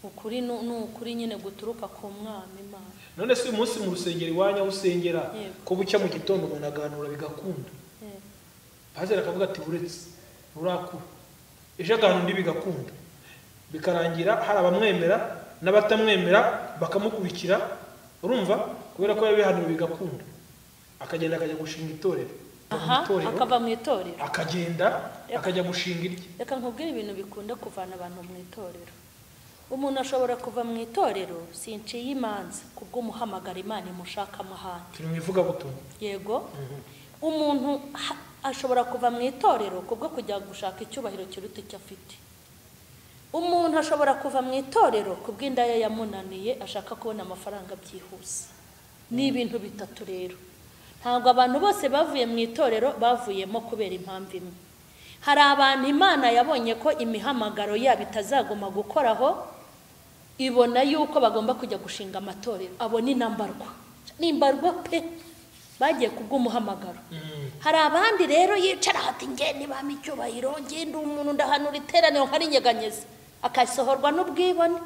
ukuri ni ni ukuri nyine guturuka ku mwana imana none si umunsi mu rusengero iwanyu aho usengera Yego. ko bucya mu gitondo umuntu aganura bigakunda Eh. pasiteri akavuga ati uretse urakura ejo aganura undi bigakunda bikarangira hari abamwemera n'abatamwemera bakamukurikira urumva kubera ko yabihanuye bigakunda akagenda akajya gushinga itorero aha akava mu itorero akagenda akajya gushinga irye reka nkubwire ibintu bikunda kuvana abantu mu itorero umuntu ashobora kuva mu itorero sinciye imanza kubw'umuhamagara imana imushaka ahandi turi mu ivugabutumwa yego umuntu ha- ashobora kuva mu itorero kubwo kujya gushaka icyubahiro kiruta icyo afite umuntu ashobora kuva mu itorero kubw'indaya yamunaniye ashaka kubona amafaranga byihuse ni ibintu bitatu rero ntabwo abantu bose bavuye mu itorero bavuyemo kubera impamvu imwe hari abantu imana yabonye ko imihamagaro yabo itazaguma gukoraho ibona yuko bagomba kujya gushinga amatorero abo ni nambarwa ni imbarwa pe bagiye kubw'umuhamagaro hari abandi rero yicara hati nge nibamo icyubahiro nge ndi umuntu ndahanura iteraniro nkarinyeganyeza akasohorwa n'ubwibone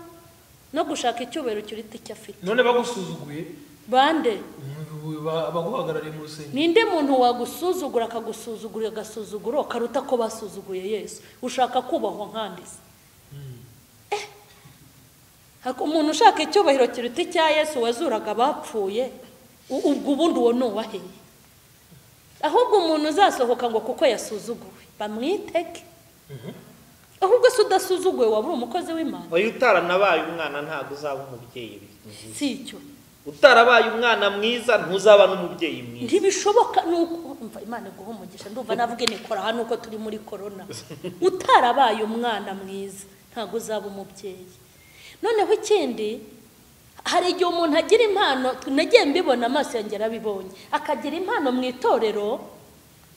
no gushaka icyubahiro kiruta icyo afite none bagusuzuguye bande ba- abaguhagarariye mu rusengero ninde muntu wagusuzugura akagusuzugura agasuzuguro karuta ko basuzuguye yesu ushaka kubahwa nkandiza Hako- umuntu ushaka icyubahiro kiruta icya yesu wazuraga abapfuye u- ubwo ubundi uwo ni uwaheye ahubwo umuntu uzasohoka ngo kuko yasuzuguwe bamwiteke ahubwo se udasuzuguwe waba uri umukozi w'imana uyu utaranabaye umwana ntabwo uzaba umubyeyi mwiza si icyo utarabaye umwana mwiza ntuzaba n'umubyeyi mwiza ntibishoboka ni uko umva imana iguha umugisha ndumva navuga nikora hano uko turi muri korona utarabaye umwana mwiza ntabwo uzaba umubyeyi noneho ikindi hari igihe umuntu agira impano nagiye mbibona amaso yanjye yarabibonye akagira impano mu itorero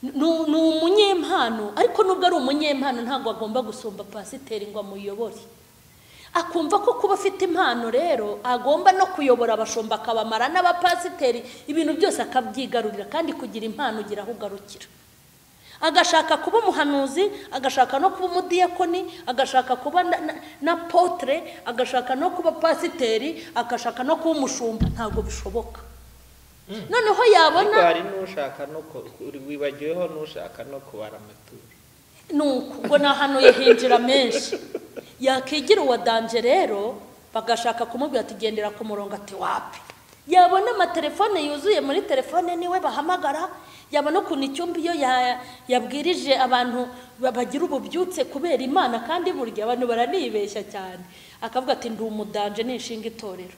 ni- ni umunyimpano ariko nubwo ari umunyimpano ntabwo agomba gusumba pasiteri ngo amuyobore akumva ko kuba afite impano rero agomba no kuyobora abashumba akabamara n'abapasiteri ibintu byose akabyigarurira kandi kugira impano ugira aho ugarukira agashaka kuba umuhanuzi agashaka no kuba umudiyakoni agashaka kuba na, na, na potere agashaka no kuba pasiteri agashaka no kuba umushumba ntabwo bishoboka noneho ariko yabona hari n'ushaka no ku- uri- wibagiweho n'ushaka no kubara amaturo nuko ubwo ni ahantu yahinjira menshi yakigira uwa danje rero bagashaka kumubwira ati gendera ku murongo ati wapi yabona amatelefone yuzuye muri telefone niwe bahamagara yabona ukuntu icyumba iyo ya- yabwirije abantu ba- bagira ububyutse kubera imana kandi burya abantu baranibeshya cyane akavuga ati ndi umudanje nishinga itorero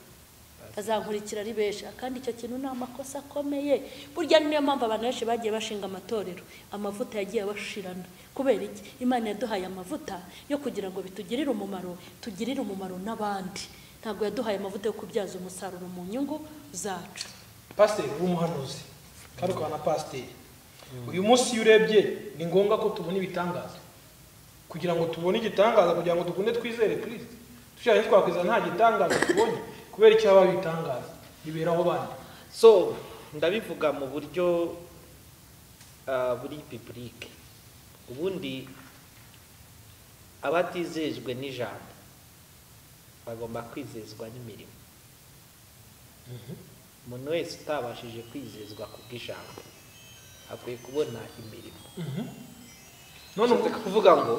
bazankurikira ari benshi kandi icyo kintu ni amakosa akomeye burya niyo mpamvu abantu benshi bagiye bashinga amatorero amavuta yagiye abashirana kubera iki imana yaduhaye amavuta yo kugira ngo bitugirire umumaro tugirire umumaro n'abandi ntabwo yaduhaye amavuta yo kubyaza umusaruro mu nyungu zacu pasiteri uri umuhanuzi kandi ukaba na pasiteri uyu munsi iyo urebye ni ngombwa ko tubona ibitangaza kugira ngo tubone igitangaza kugira ngo dukunde twizere kirisiti dushaka ntitwakwizera nta gitangaza tubonye kubera icyo haba ibitangaza biberaho bandi so ndabivuga mu buryo ah, buri bibulike ubundi abatizejwe n'ijambo bagomba kwizezwa n'imirimo umuntu wese utabashije kwizezwa ku bw'ijambo akwiye kubona imirimo none ubwo Bishatse kuvuga ngo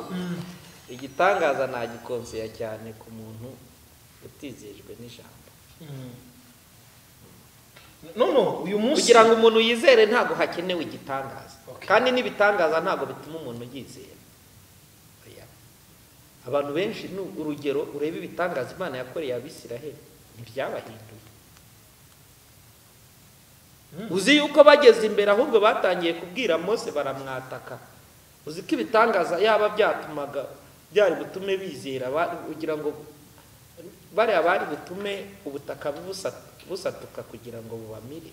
igitangaza nagikonseya cyane ku muntu utizejwe n'ijambo Mm. none uyu munsi kugira ngo umuntu yizere ntabwo hakenewe igitangaza Okay. kandi n'ibitangaza ntabwo bituma umuntu yizera Oya. abantu benshi ni urugero urebe ibitangaza imana yakoreye abisiraheli ntibyabahinduye uzi yuko bageze imbere ahubwo batangiye kubwira mose baramwataka uzi ko ibitangaza yaba byatumaga byari butume bizera ba- kugira ngo bariya bari butume ubutaka busa- busatuka kugira ngo bubamire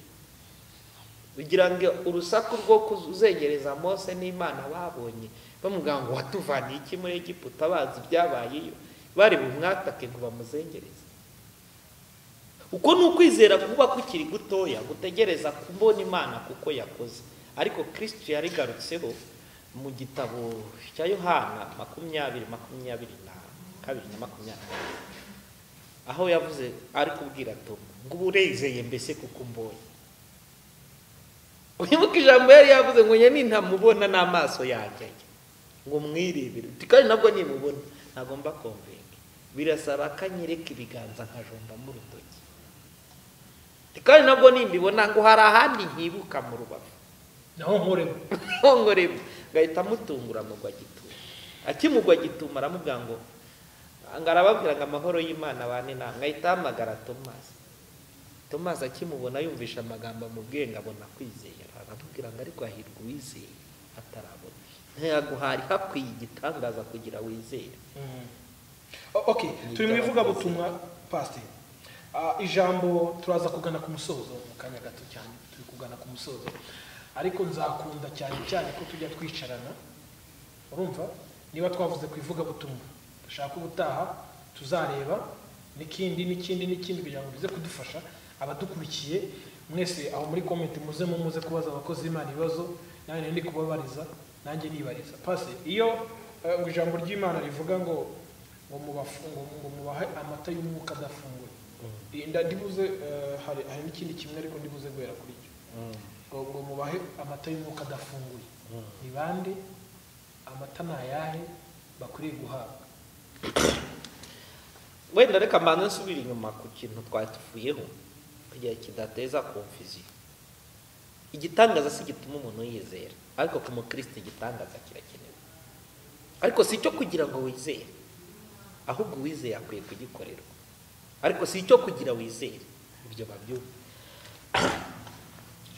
kugira ngo urusaku rwo kuzengereza mose n'imana babonye bamubwira ngo watuvaniye iki muri egiputa bazi ibyabayeyo bari bumwatake ngo bamuzengereze uko ni ukwizera kuba kukiri gutoya gutegereza kubona imana kuko yakoze ariko kristo yarigarutseho mu gitabo cya yohana makumyabiri makumyabiri na kabiri na makumyabiri na kane. aho yavuze ari kubwira tomu ngo ubu urezeye mbese kuko umbonye wibuke ijambo yari yavuze ngo njye nintamubona n'amaso yanjye ajya ngo mwirebere uti kandi nabwo nimubona ntagomba komvenga birasaba ko anyereka ibiganza nkajombamo urutoki uti kandi nabwo nimbibona ngo hari ahandi nkibuka mu rubavu naho nkoremo hongoreba ngahita amutungura mugwa gituma akimugwa gituma aramubwira ngo ngo arababwira ngo amahoro y'imana bane nawe ngahita ahamagara tomasi tomasi akimubona yumvisha amagambo amubwiye ngo abona kwizera aramubwira ngo ariko hahirwa uwizeye atarabona ntiyaguhari hakwiye igitangaza kugira wizere O- okay turi mu ivugabutumwa pasiteri Ah, ijambo turaza kugana ku musozo mu kanya gato cyane turi kugana ku musozo ariko nzakunda cyane cyane ko tujya twicarana urumva niba twavuze ku ivugabutumwa dushaka ubutaha tuzareba n'ikindi n'ikindi n'ikindi kugira ngo bize kudufasha abadukurikiye mwese aho muri komenti muze mu muze kubaza abakozi b'imana ibibazo nanjye ndi kubabariza nanjye nibariza pasi iyo eh, ijambo ry'imana rivuga ngo ngo mubafu- ngo- ngo mubahe amata y'umwuka adafunguye Iyi nda- ndibuze eh, hari hari n'ikindi kimwe ariko ndibuze guhera kuri cyo ngo ngo mubahe amata y'umwuka adafunguye ni bande amata ni ayahe bakwiriye guhabwa wenda reka mbanze nsubire inyuma ku kintu twari tuvuyeho kugira ngo kidateza konfuziyo igitangaza si gituma umuntu yizera ariko ku mukristo igitangaza kirakenewe ariko si icyo kugira ngo wizere ahubwo uwizeye akwiye kugikorerwa ariko si icyo kugira wizere ibyo babyumva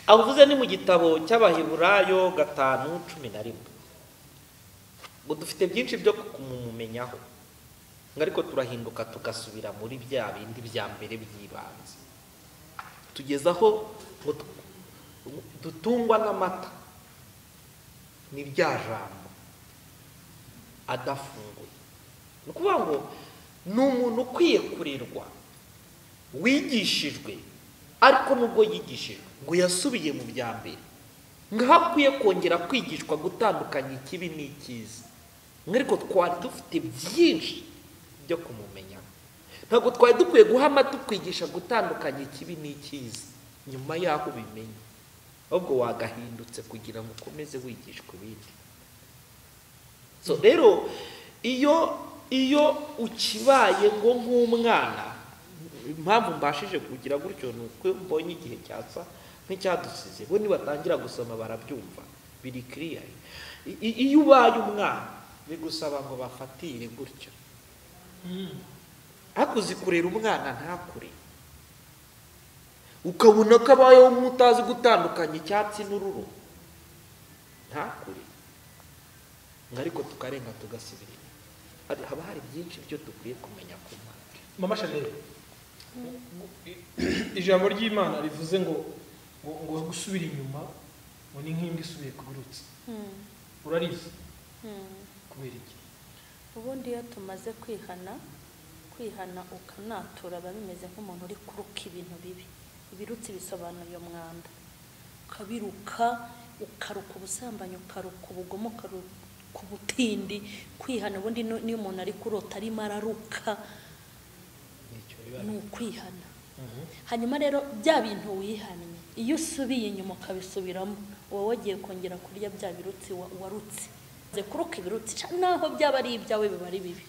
avuze ni mu gitabo cy'abaheburayo gatanu cumi na rimwe ngo dufite byinshi byo kumumenyaho ngo ariko turahinduka tugasubira muri bya bindi bya mbere by'ibanze tugeze aho ngo tu- dutungwa n'amata ni rya jambo adafunguye ni ukuvuga ngo ni umuntu ukwiye kurerwa wigishijwe ariko nubwo yigishijwe ngo yasubiye mu bya mbere ngaho akwiye kongera kwigishwa gutandukanya ikibi n'icyiza ariko twari dufite byinshi byo kumumenya ntabwo twari dukwiye guha amata ukwigisha gutandukanya ikibi n'icyiza nyuma y'aho ubimenye ahubwo wagahindutse kugira ngo ukomeze wigishwa ibindi so rero iyo iyo ukibaye ngo nk'umwana impamvu mbashije kugira gutyo ni uko mbonye igihe cyatsa nk'icyadusize bo nibatangira gusoma barabyumva biri kiriyari iyo ubaye umwana bigusaba ngo bafatire gutyo hakuzi kurera umwana ntakure ukabona ko abayeho mutazi gutandukanya icyatsi n'ururo ntakure ngo ariko tukarenga tugasubira inyuma Hari- haba hari byinshi byo dukwiye kumenya ku mpamvu mama shanel ijambo ry'imana rivuze ngo ngo ngo gusubira inyuma ngo ni nk'imbwa isubiye ku birutsi urarizi kubera iki ubundi iyo tumaze kwihana kwihana ukanatura biba bimeze nk'umuntu uri kuruka ibintu bibi ibirutsi bisobanuye umwanda ukabiruka ukaruka ubusambanyi ukaruka ubugomo ukaruka ubutindi kwihana ubundi no- n'iyo umuntu ari kurota arimo araruka nicyo biba ni ukwihana hanyuma rero bya bintu wihannye iyo usubiye inyuma ukabisubiramo uba wagiye kongera kurya bya birutsi wa- warutse Uze kuruka ibirutsi ca- naho byaba ari ibyawe biba ari bibi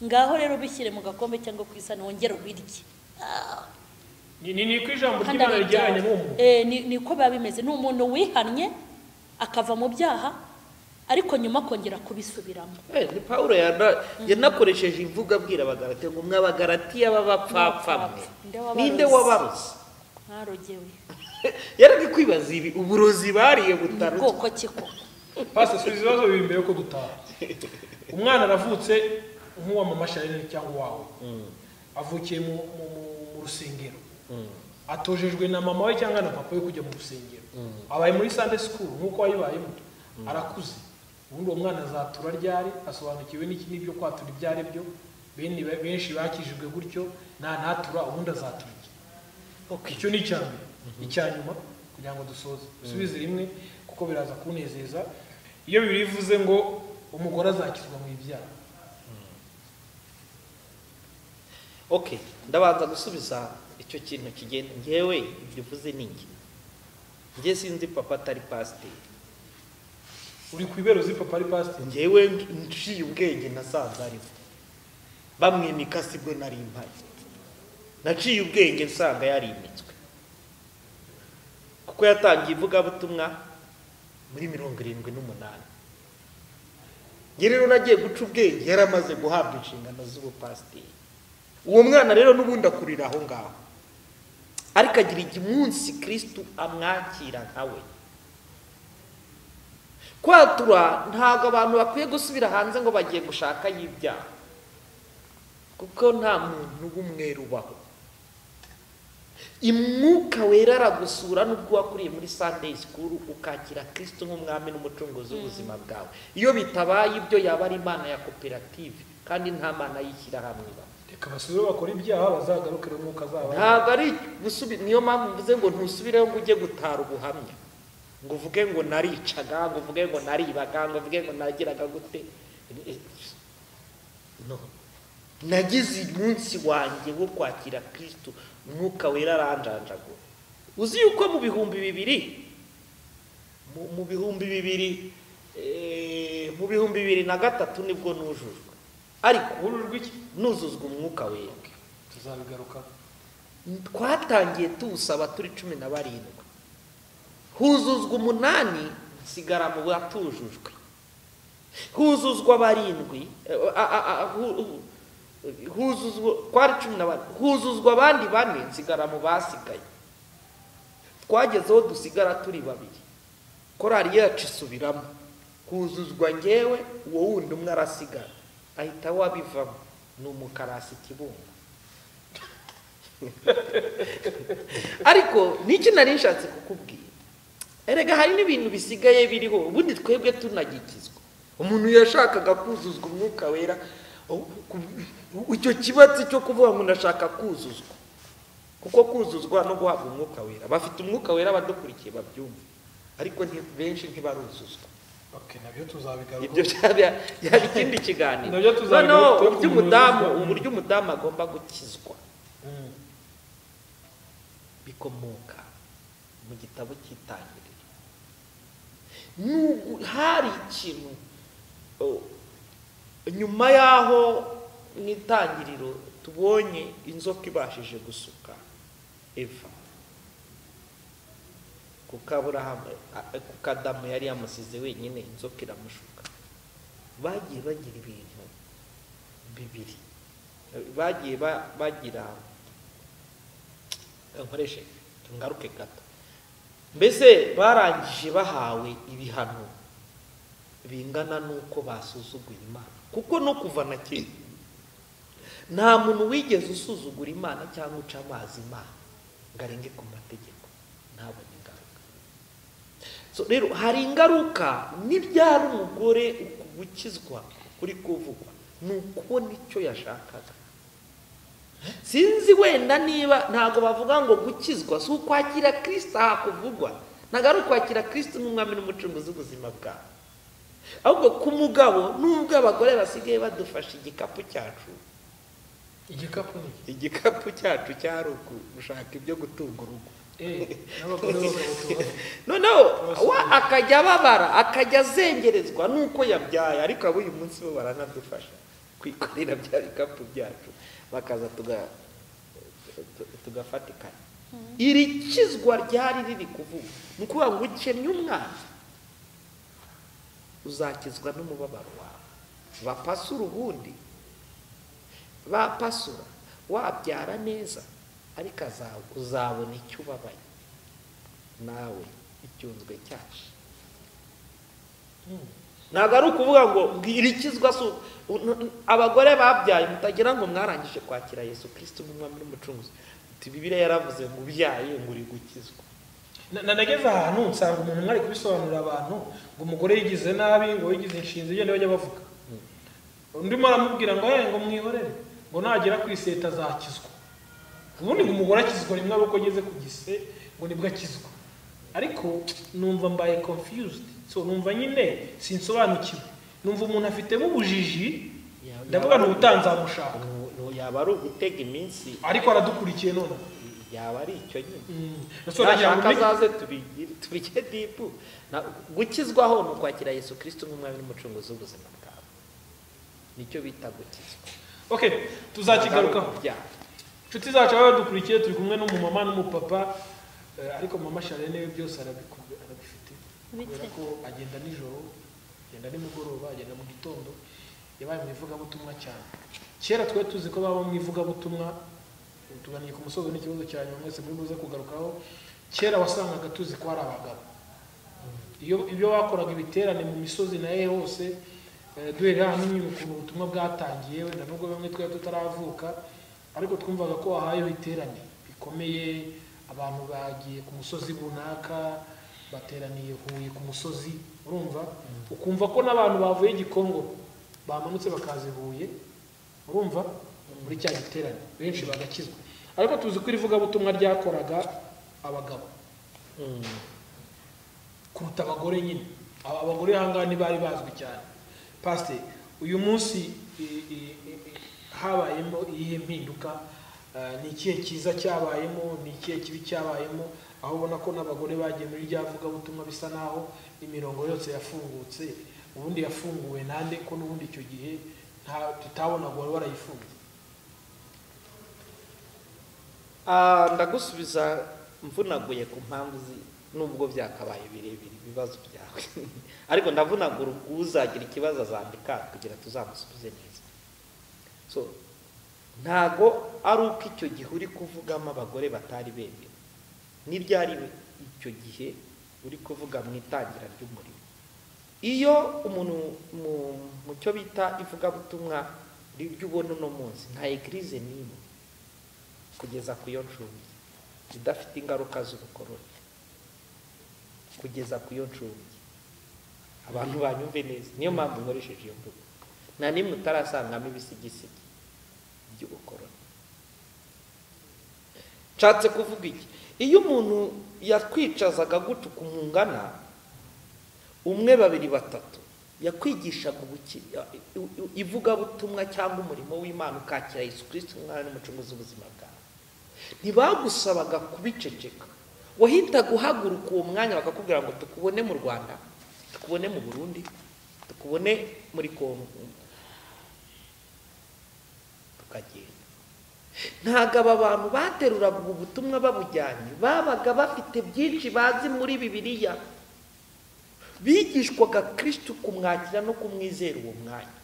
ngaho rero bishyire mu gakombe cyangwa ku isahani wongere ubirye ni ni- ni ko ijambo kandi ari ry'imana rigereranya ibyawe n'uwo muntu Eh, ni- niko biba bimeze ni umuntu wihannye akava mu byaha ariko nyuma akongera kubisubiramo Eh, ni pawulo yana- yanakoresheje imvugo abwira abagaratiya ngo mwe abagaratiya b'abapfapfa mwe Ni wabarozi. ninde wabarozi mwarogewe yaraga kwibaza ibi uburozi bariye ni butaruta bwoko ki ko pasi subiza ibibazo bibiri mbere yuko dutaha umwana aravutse nk'uwa mama shanel cyangwa uwawe avukiye mu mu- mu- mu rusengero atojejwe na mama we cyangwa na papa we kujya mu rusengero abaye muri sunday school nk'uko wayibayemo arakuze ubundi uwo mwana azatura ryari asobanukiwe n'iki n'ibyo kwatura ibyo ari byo bene benshi bakijijwe gutyo nta ntatura ubundi azatura iki icyo ni icya mbere icya nyuma kugira ngo dusoze dusubize rimwe kuko biraza kunezeza iyo bibiri bivuze ngo umugore azakizwa mu ibyaha okay ndabanza gusubiza icyo kintu kigenda ngewe ibyo uvuze ni njye njye sinzi papa atari pasiteri uri ku ibero z'ipapa ari pasiteri ngewe ngi- nciye ubwenge nasanze ariho bamwimika sibwo nari mpaye naciye ubwenge nsanga yarimitswe kuko yatangiye ivugabutumwa muri mirongo irindwi n'umunani njye rero nagiye guca ubwenge yari amaze guhabwa inshingano z'ubupasiteri uwo mwana rero n'ubundi akurira aho ngaho ariko agira igihe umunsi kirisitu amwakira nka we kwatura ntabwo abantu bakwiye gusubira hanze ngo bagiye gushaka y'ibyaha kuko nta muntu w'umweru ubaho imwuka wera aragusura n'ubwo wakuriye muri sunday school ukakira kristo nk'umwami n'umucunguzi w'ubuzima bwawe iyo bitabaye ibyo yaba ari imana ya koperative kandi nta mana y'ishyirahamwe ibaho reka basubire bakora ibyaha bazagarukire umwuka azaba ntabwo ari gusubi- niyo mpamvu mvuze ngo ntusubireho ngo ujye gutara ubuhamya ngo uvuge ngo naricaga ngo uvuge ngo naribaga ngo uvuge ngo nagiraga gute no nagize umunsi wanjye wo kwakira kristo umwuka wera aranjanjagura uzi yuko mu bihumbi bibiri mu- mu bihumbi bibiri eh, mu bihumbi bibiri na gatatu nibwo nujujwe ariko uru rw'iki nuzuzwa umwuka wera tuzabigaruka twatangiye tuwusaba turi cumi na barindwi huzuzwa umunani nsigara mu batujujwe huzuzwa barindwi eh, a- a- a- hu- hu- huzuzwa twari cumi na bane huzuzwa abandi bane nsigara mu basigaye twagezeho dusigara turi babiri korari yacu isubiramo huzuzwa ngewe uwo wundi umwe arasigara ahita wabivamo ni umukarasi kibungo ariko n'icyo nari nshatse kukubwira erega hari n'ibintu bisigaye biriho ubundi twebwe tunagikizwa umuntu yashakaga kuzuzwa umwuka wera u- ku- icyo kibatsi cyo kuvuga ngo ndashaka kuzuzwa kuko kuzuzwa no guhabwa umwuka wera bafite umwuka wera abadukurikiye babyumva ariko nti- benshi ntibaruzuzwa ok nabyo tuzabigaruka ibyo byaba byaba ikindi kiganiro Nabyo tuzabigaruka noneho ku uburyo muntu umudamu uzuzwa. uburyo umudamu agomba gukizwa bikomoka mu gitabo cy'itangiriro nubwo hari ikintu oh, nyuma y'aho mu itangiriro tubonye inzoka ibashije gusuka eva kuko aburahamu a- a- kuko adamu yari yamusize wenyine inzoka iramushuka bagiye bagira ibintu bibiri bagiye ba- bagira nkoreshe ngaruke gato mbese barangije bahawe ibihano bingana n'uko basuzuguye imana kuko no kuva na kera nta muntu wigeze usuzugura imana cyangwa uca amazi imana ngo arenge ku mategeko ntabone ingaruka So, rero hari ingaruka n'ibyara umugore uku gukizwa kuri kuvugwa ni ukubona icyo yashakaga sinzi wenda niba ntabwo bavuga ngo gukizwa si ukwakira kirisita hakuvugwa ntabwo ari ukwakira kirisita nk'umwami n'umucunguzi w'ubuzima bwawe ahubwo ku mugabo n'ubwo abagore basigaye badufasha igikapu cyacu igikapu ni iki? igikapu cyacu cya ruguru gushaka ibyo gutunga urugo Eh, n'abagore b'abagabo noneho wa akajya ababara akajya azengerezwa nuko yabyaye ariko abo uyu munsi bo baranadufasha kwikorera bya bikapu byacu bakaza tuga- tu- tugafatikanya iri kizwa ryari riri kuvuga ni ukuvuga ngo ukennye umwana uzakizwa n'umubabaro wawe bapasura ubundi bapasura wabyara neza ariko azawe uzabona icyo ubabaye nawe icyunzwe cyacu ntabwo ari ukuvuga ngo irikizwa si uku- u- n- abagore babyaye mutagira ngo mwarangije kwakira yesu kirisito nk'umwami n'umucunguzi Uti, bibiliya yaravuze ngo ubyaye ngo uri gukizwa Na- na- nageze ahantu nsanga umuntu mwari kubisobanurira abantu ngo umugore yigize nabi ngo yigize inshinzi igenda bajya bavuga undi umwe aramubwira ngo "Eh, ngo mwihorere ngo nagera ku iseta azakizwa ubundi ngo umugore akizwa rimwe ari uko ageze ku gise ngo nibwo akizwa ariko numva mbaye confused so numva nyine sinsobanukiwe numva umuntu afitemo ubujiji Ya- ndavuga ni ubutanzamushaka Nu- nu- yaba ari ugutega iminsi ariko aradukurikiye noneho yaba ari icyo nyine Mm. So, nagira ngo nashaka ni- azaze tubigire- tubige dipu Na- gukizwaho ni ukwakira yesu kirisito nk'umwami n'umucunguzi w'ubuzima bwawe nicyo bita gukizwa okay tuzakigarukaho Byaha. inshuti zacu baba badukurikiye turi kumwe n'umumama n'umupapa eh, ariko mama sharene we byose arabiku- arabifite kubera ko agenda nijoro agenda nimugoroba agenda mu gitondo yabaye mu ivugabutumwa cyane kera twari tuzi ko baba mu ivugabutumwa tuganiye ku musozo n'ikibazo cya nyuma mwese muri buze kugarukaho kera wasangaga tuzi ko ari abagabo iyo ibyo bakoraga ibiterane mu misozi naye hose eh, duherera hamwe nyine ukuntu ubutumwa bwatangiye wenda nubwo bamwe twari tutaravuka ariko twumvaga ko wahayeho iterane rikomeye abantu bagiye ku musozi runaka bateraniye huye ku musozi urumva ukumva ko n'abantu bavuye gikongo bamanutse bakaza i huye urumva muri cya giterane benshi bagakizwa ariko tuzi ko irivugabutumwa ryakoraga abagabo kuruta abagore nyine Aba- abagore ahangaha ntibari bazwi cyane pasiteri uyu munsi i- i- i- habayemo iyihe mpinduka Eh, ni ikihe cyiza cyabayemo ni ikihe kibi cyabayemo aho ubona ko n'abagore bagiye muri rya vugabutumwa bisa naho imirongo yose yafungutse ubundi yafunguwe nande ko n'ubundi icyo gihe nta- tutabonaga wari warayifunze Ah, ndagusubiza mvunaguye ku mpamvu zi- nubwo byakabaye birebire ibibazo byawe ariko ndavunagura uzagira ikibazo azandika kugira tuzamusubize neza so ntago ari uko icyo gihe uri kuvugamo abagore batari bemewe n'ibyari icyo gihe uri kuvuga mu itangira ry'umurimo iyo umuntu mu, mu cyo bita ivugabutumwa ribyo ubona uno munsi nta egirize n'imwe kugeza ku yo ncumbi idafite ingaruka z'ubukoroni kugeza ku yo ncumbi abantu banyumve neza niyo mpamvu nkoresheje iyo mvugo nta nimwe utarasangamo ibisigisigi by'ubukoroni nshatse kuvuga iki iyo umuntu yatwicazaga gucuka umungana umwe babiri batatu yakwigishaga ubuki- i- i- ivugabutumwa cyangwa umurimo w'imana ukakira yesu kirisito umwana n'umucunguzi w'ubuzima bwawe ntibagusabaga kubiceceka wahitaga uhaguruka uwo mwanya bakakubwira ngo tukubone mu rwanda tukubone mu burundi tukubone muri kongo tukagenda ntabwo aba bantu bateruraga ubu butumwa babujyanye babaga bafite byinshi bazi muri bibiliya bigishwaga kirisito kumwakira no kumwizera uwo mwanya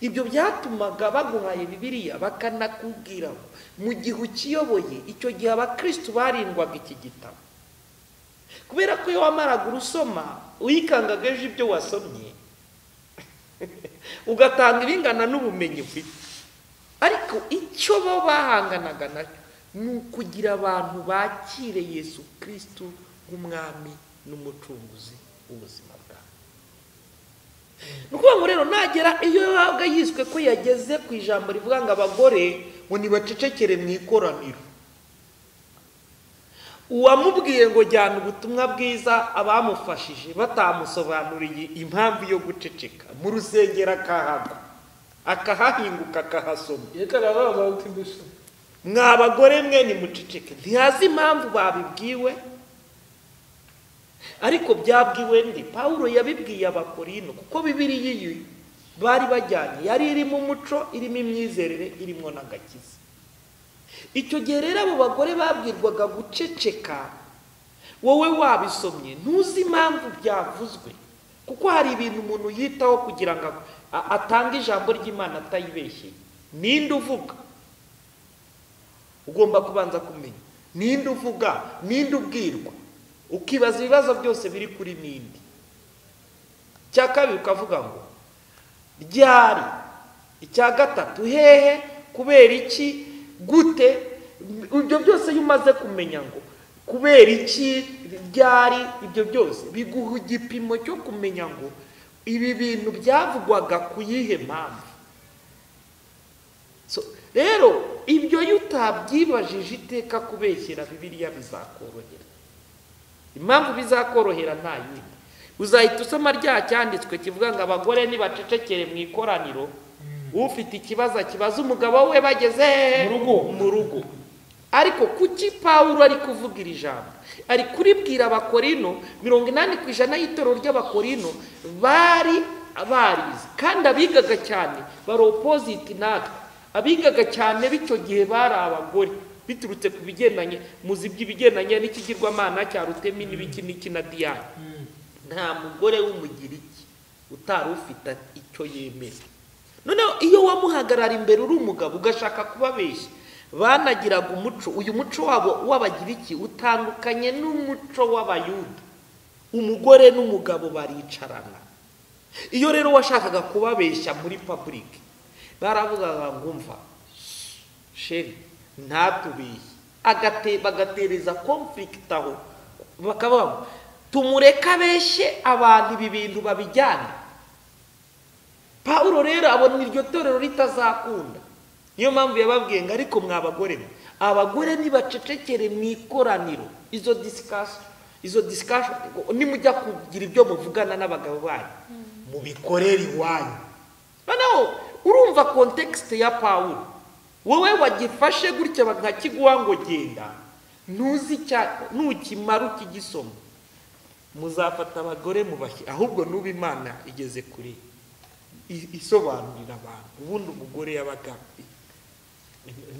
ibyo byatumaga baguhaye bibiriya bakanakubwira ngo mu gihe ukiyoboye icyo gihe abakirisitu barindwaga iki gitabo kubera ko iyo wamaraga urusoma uyikangaga ejo ibyo wasomye ugatanga ibingana n'ubumenyi ufite ariko icyo bo bahanganaga nacyo ni ukugira abantu bakire Yesu kirisitu nk'umwami n'umucunguzi w'ubuzima bwabo ni ukuvuga ngo rero nagera iyo yahabwa yiswe ko yageze ku ijambo rivuga ngo abagore ngo ntibacecekere mu ikoraniro uwamubwiye ngo jyana ubutumwa bwiza abamufashije batamusobanuriye impamvu yo guceceka mu rusengero akahagwa akahahinguka akahasoma reka arababaza uti mbese mwa bagore mwe nimuceceke ntihazi impamvu babibwiwe ariko byabwiwe ndi paul yabibwiye abakorino kuko bibiriya iyo bari bajyanye yari irimo umuco irimo imyizerere irimo n'agakiza icyo gihe rero abo bagore babwirwaga guceceka wowe wabisomye ntuzi impamvu byavuzwe kuko hari ibintu umuntu yitaho kugira ngo a- atange ijambo ry'imana atayibeshye ninde uvuga ugomba kubanza kumenya ninde uvuga ninde ubwirwa ukibaza ibibazo byose biri kuri ninde icya kabiri ukavuga ngo ryari icya gatatu hehe kubera iki gute ibyo byose iyo umaze kumenya ngo kubera iki ryari ibyo byose biguha igipimo cyo kumenya ngo ibi bintu byavugwaga ku yihe mpamvu So, rero ibyo iyo utabyibajije iteka kubeshyera bibiriya bizakorohera impamvu bizakorohera nta yindi uzahita usoma rya cyanditswe kivuga ngo abagore nibacecekere mu ikoraniro ufite ikibazo akibaza umugabo we bageze hehe?" Mu rugo. mu rugo ariko kuki pawulo ari kuvuga iri jambo ari kuribwira abakorino mirongo inani ku ijana y'itorero ry'abakorino bari barizi kandi abigaga cyane bari opoziti natwe abigaga cyane b'icyo gihe bari abagore biturutse ku bigendanye muzi by'ibigendanye n'ikigirwamana cya rutemi n'ibiki n'iki na diyane nta mugore w'umugiriki utari ufite icyo yemera noneho iyo wamuhagarara imbere uri umugabo ugashaka kubabeshya banagiraga umuco uyu muco wabo w'abagiriki utandukanye n'umuco w'abayuda umugore n'umugabo baricarana iyo rero washakaga kubabeshya muri paburike baravugaga ngo mva sheri ntatubeshye agate bagatereza conflict aho bakavuga ngo tumureke abeshye abantu ibi bintu babijyane pawulo rero abona iryo torero ritazakunda niyo mpamvu yababwiye ngo ariko mwa bagore mwe abagore nibacecekere mu ikoraniro izo disikasiyo izo disikasiyo nimujya kugira ibyo muvugana n'abagabo banyu mubikorere iwanyu noneho urumva kontekisite ya pawulo wowe wagifashe gutya bakakiguha ngo genda ntuzi icya ntukimara ukigisoma muzafata abagore mubashyi ahubwo n'uba imana igeze kure i- isobanurira abantu ubundi umugore yabaga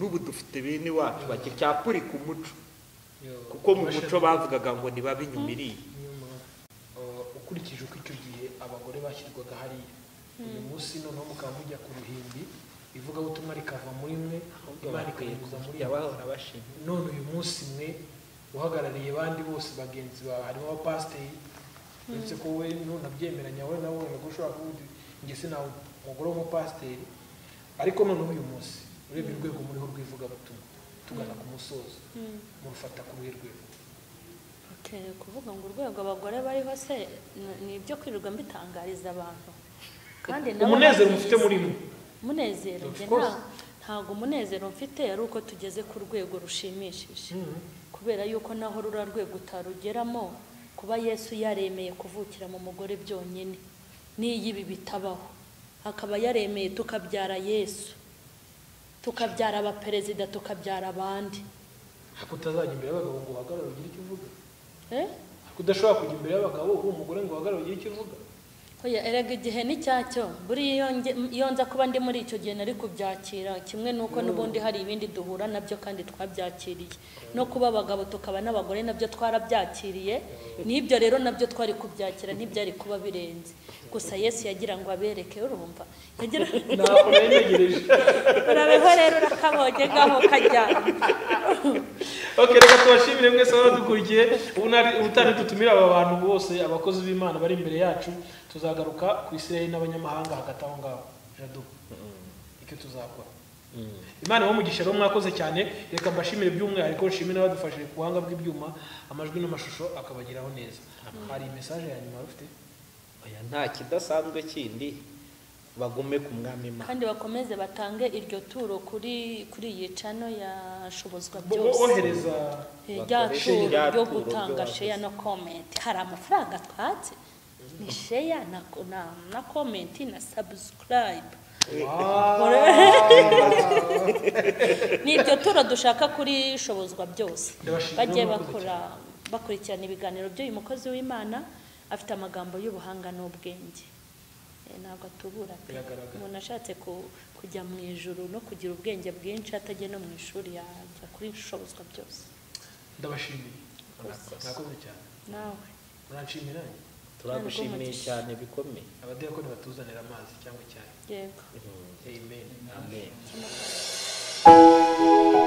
n'ubu dufite bene wacu bagicyapurika umuco kuko mu muco bavugaga ngo ntibabinyumiriye nyuma uh, ukurikije uko icyo gihe abagore bashyirwaga hariya uyu munsi noneho mukaba mujya ku ruhimbi ivugabutumwa rikava muri mwe imana ikanyuza muri mwe. bashima none uyu munsi mwe uhagarariye bandi bose bagenzi bawe harimo abapasiteri uretse ko wowe ntunabyemeranya wowe nawe wenda ko ushobora kuvuga njye sinawe umugore w'umupasiteri ariko noneho uyu munsi urebye urwego muriho rw'ivugabutumwa tugana ku musozo murufata ku ruhe rwego Okay, kuvuga ngo urwego abagore bariho se ni- ni ibyo kwirirwa mbitangariza abantu kandi nabo umunezero babizi. mufite muri mwe umunezero Of njye course. nta- ntabwo umunezero mfite ari uko tugeze ku rwego rushimishije kubera yuko naho rura rwego utarugeramo kuba yesu yaremeye kuvukira mu mugore byonyine n'iyo ibi bitabaho akaba yaremeye tukabyara yesu tukabyara abaperezida tukabyara abandi ariko utazajya imbere y'abagabo ngo uhagarare ugire icyo uvuga Eh? ariko udashobora kujya imbere y'abagabo uri umugore ngo uhagarare ugire icyo uvuga Oya, erega igihe ni cyacyo buriya iyo nge- iyo nza kuba ndi muri icyo gihe nari kubyakira kimwe n'uko n'ubundi hari ibindi duhura nabyo kandi twabyakiriye no kuba abagabo tukaba n'abagore nabyo twarabyakiriye n'ibyo rero nabyo twari kubyakira ntibyari kuba birenze gusa yesu yagira ngo abereke urumva yagira ntabwo nari ntegereje urabeho rero urakabonye ngaho kajyana ok reka tubashimire mwese abadukurikiye ubu nari- ubutaha dutumira aba bantu bose abakozi b'imana bari imbere yacu tuzagaruka ku isiraheli n'abanyamahanga hagati aho ngaho jadu icyo tuzakora imana iba umugisha rero mwakoze cyane reka mbashimire by'umwihariko nshimire n'abadufashije ku buhanga bw'ibyuma amajwi n'amashusho akabageraho neza hari mesaje ya nyuma rufite oya nta kidasanzwe kindi bagume ku mwami imana kandi bakomeze batange iryo turo kuri kuri iyi cano ya shobozwa Bo- bo- byose bohereza rya Bakoresha turo irya ryo turo gutanga ry'abakozi. sheya na komenti hari amafaranga twatse ni sheya na, na, na komenti na sabusikarayibu ni iryo turo dushaka kuri shobozwa byose Ndabashimira bajye mwakoze bakora bakurikirana ibiganiro by'uyu mukozi w'imana afite amagambo y'ubuhanga n'ubwenge Eh, ntabwo atubura pe Biragaragara. umuntu ashatse ku- kujya mu ijuru no kugira ubwenge bwinshi atajya no mu ishuri yajya kuri shobozwa byose ndabashimiye mwakoze cyane nawe muranshimira nanjye? turagushimiye cyane bikomeye abadera ko nibatuzanira amazi cyangwa icyayi yego amen amen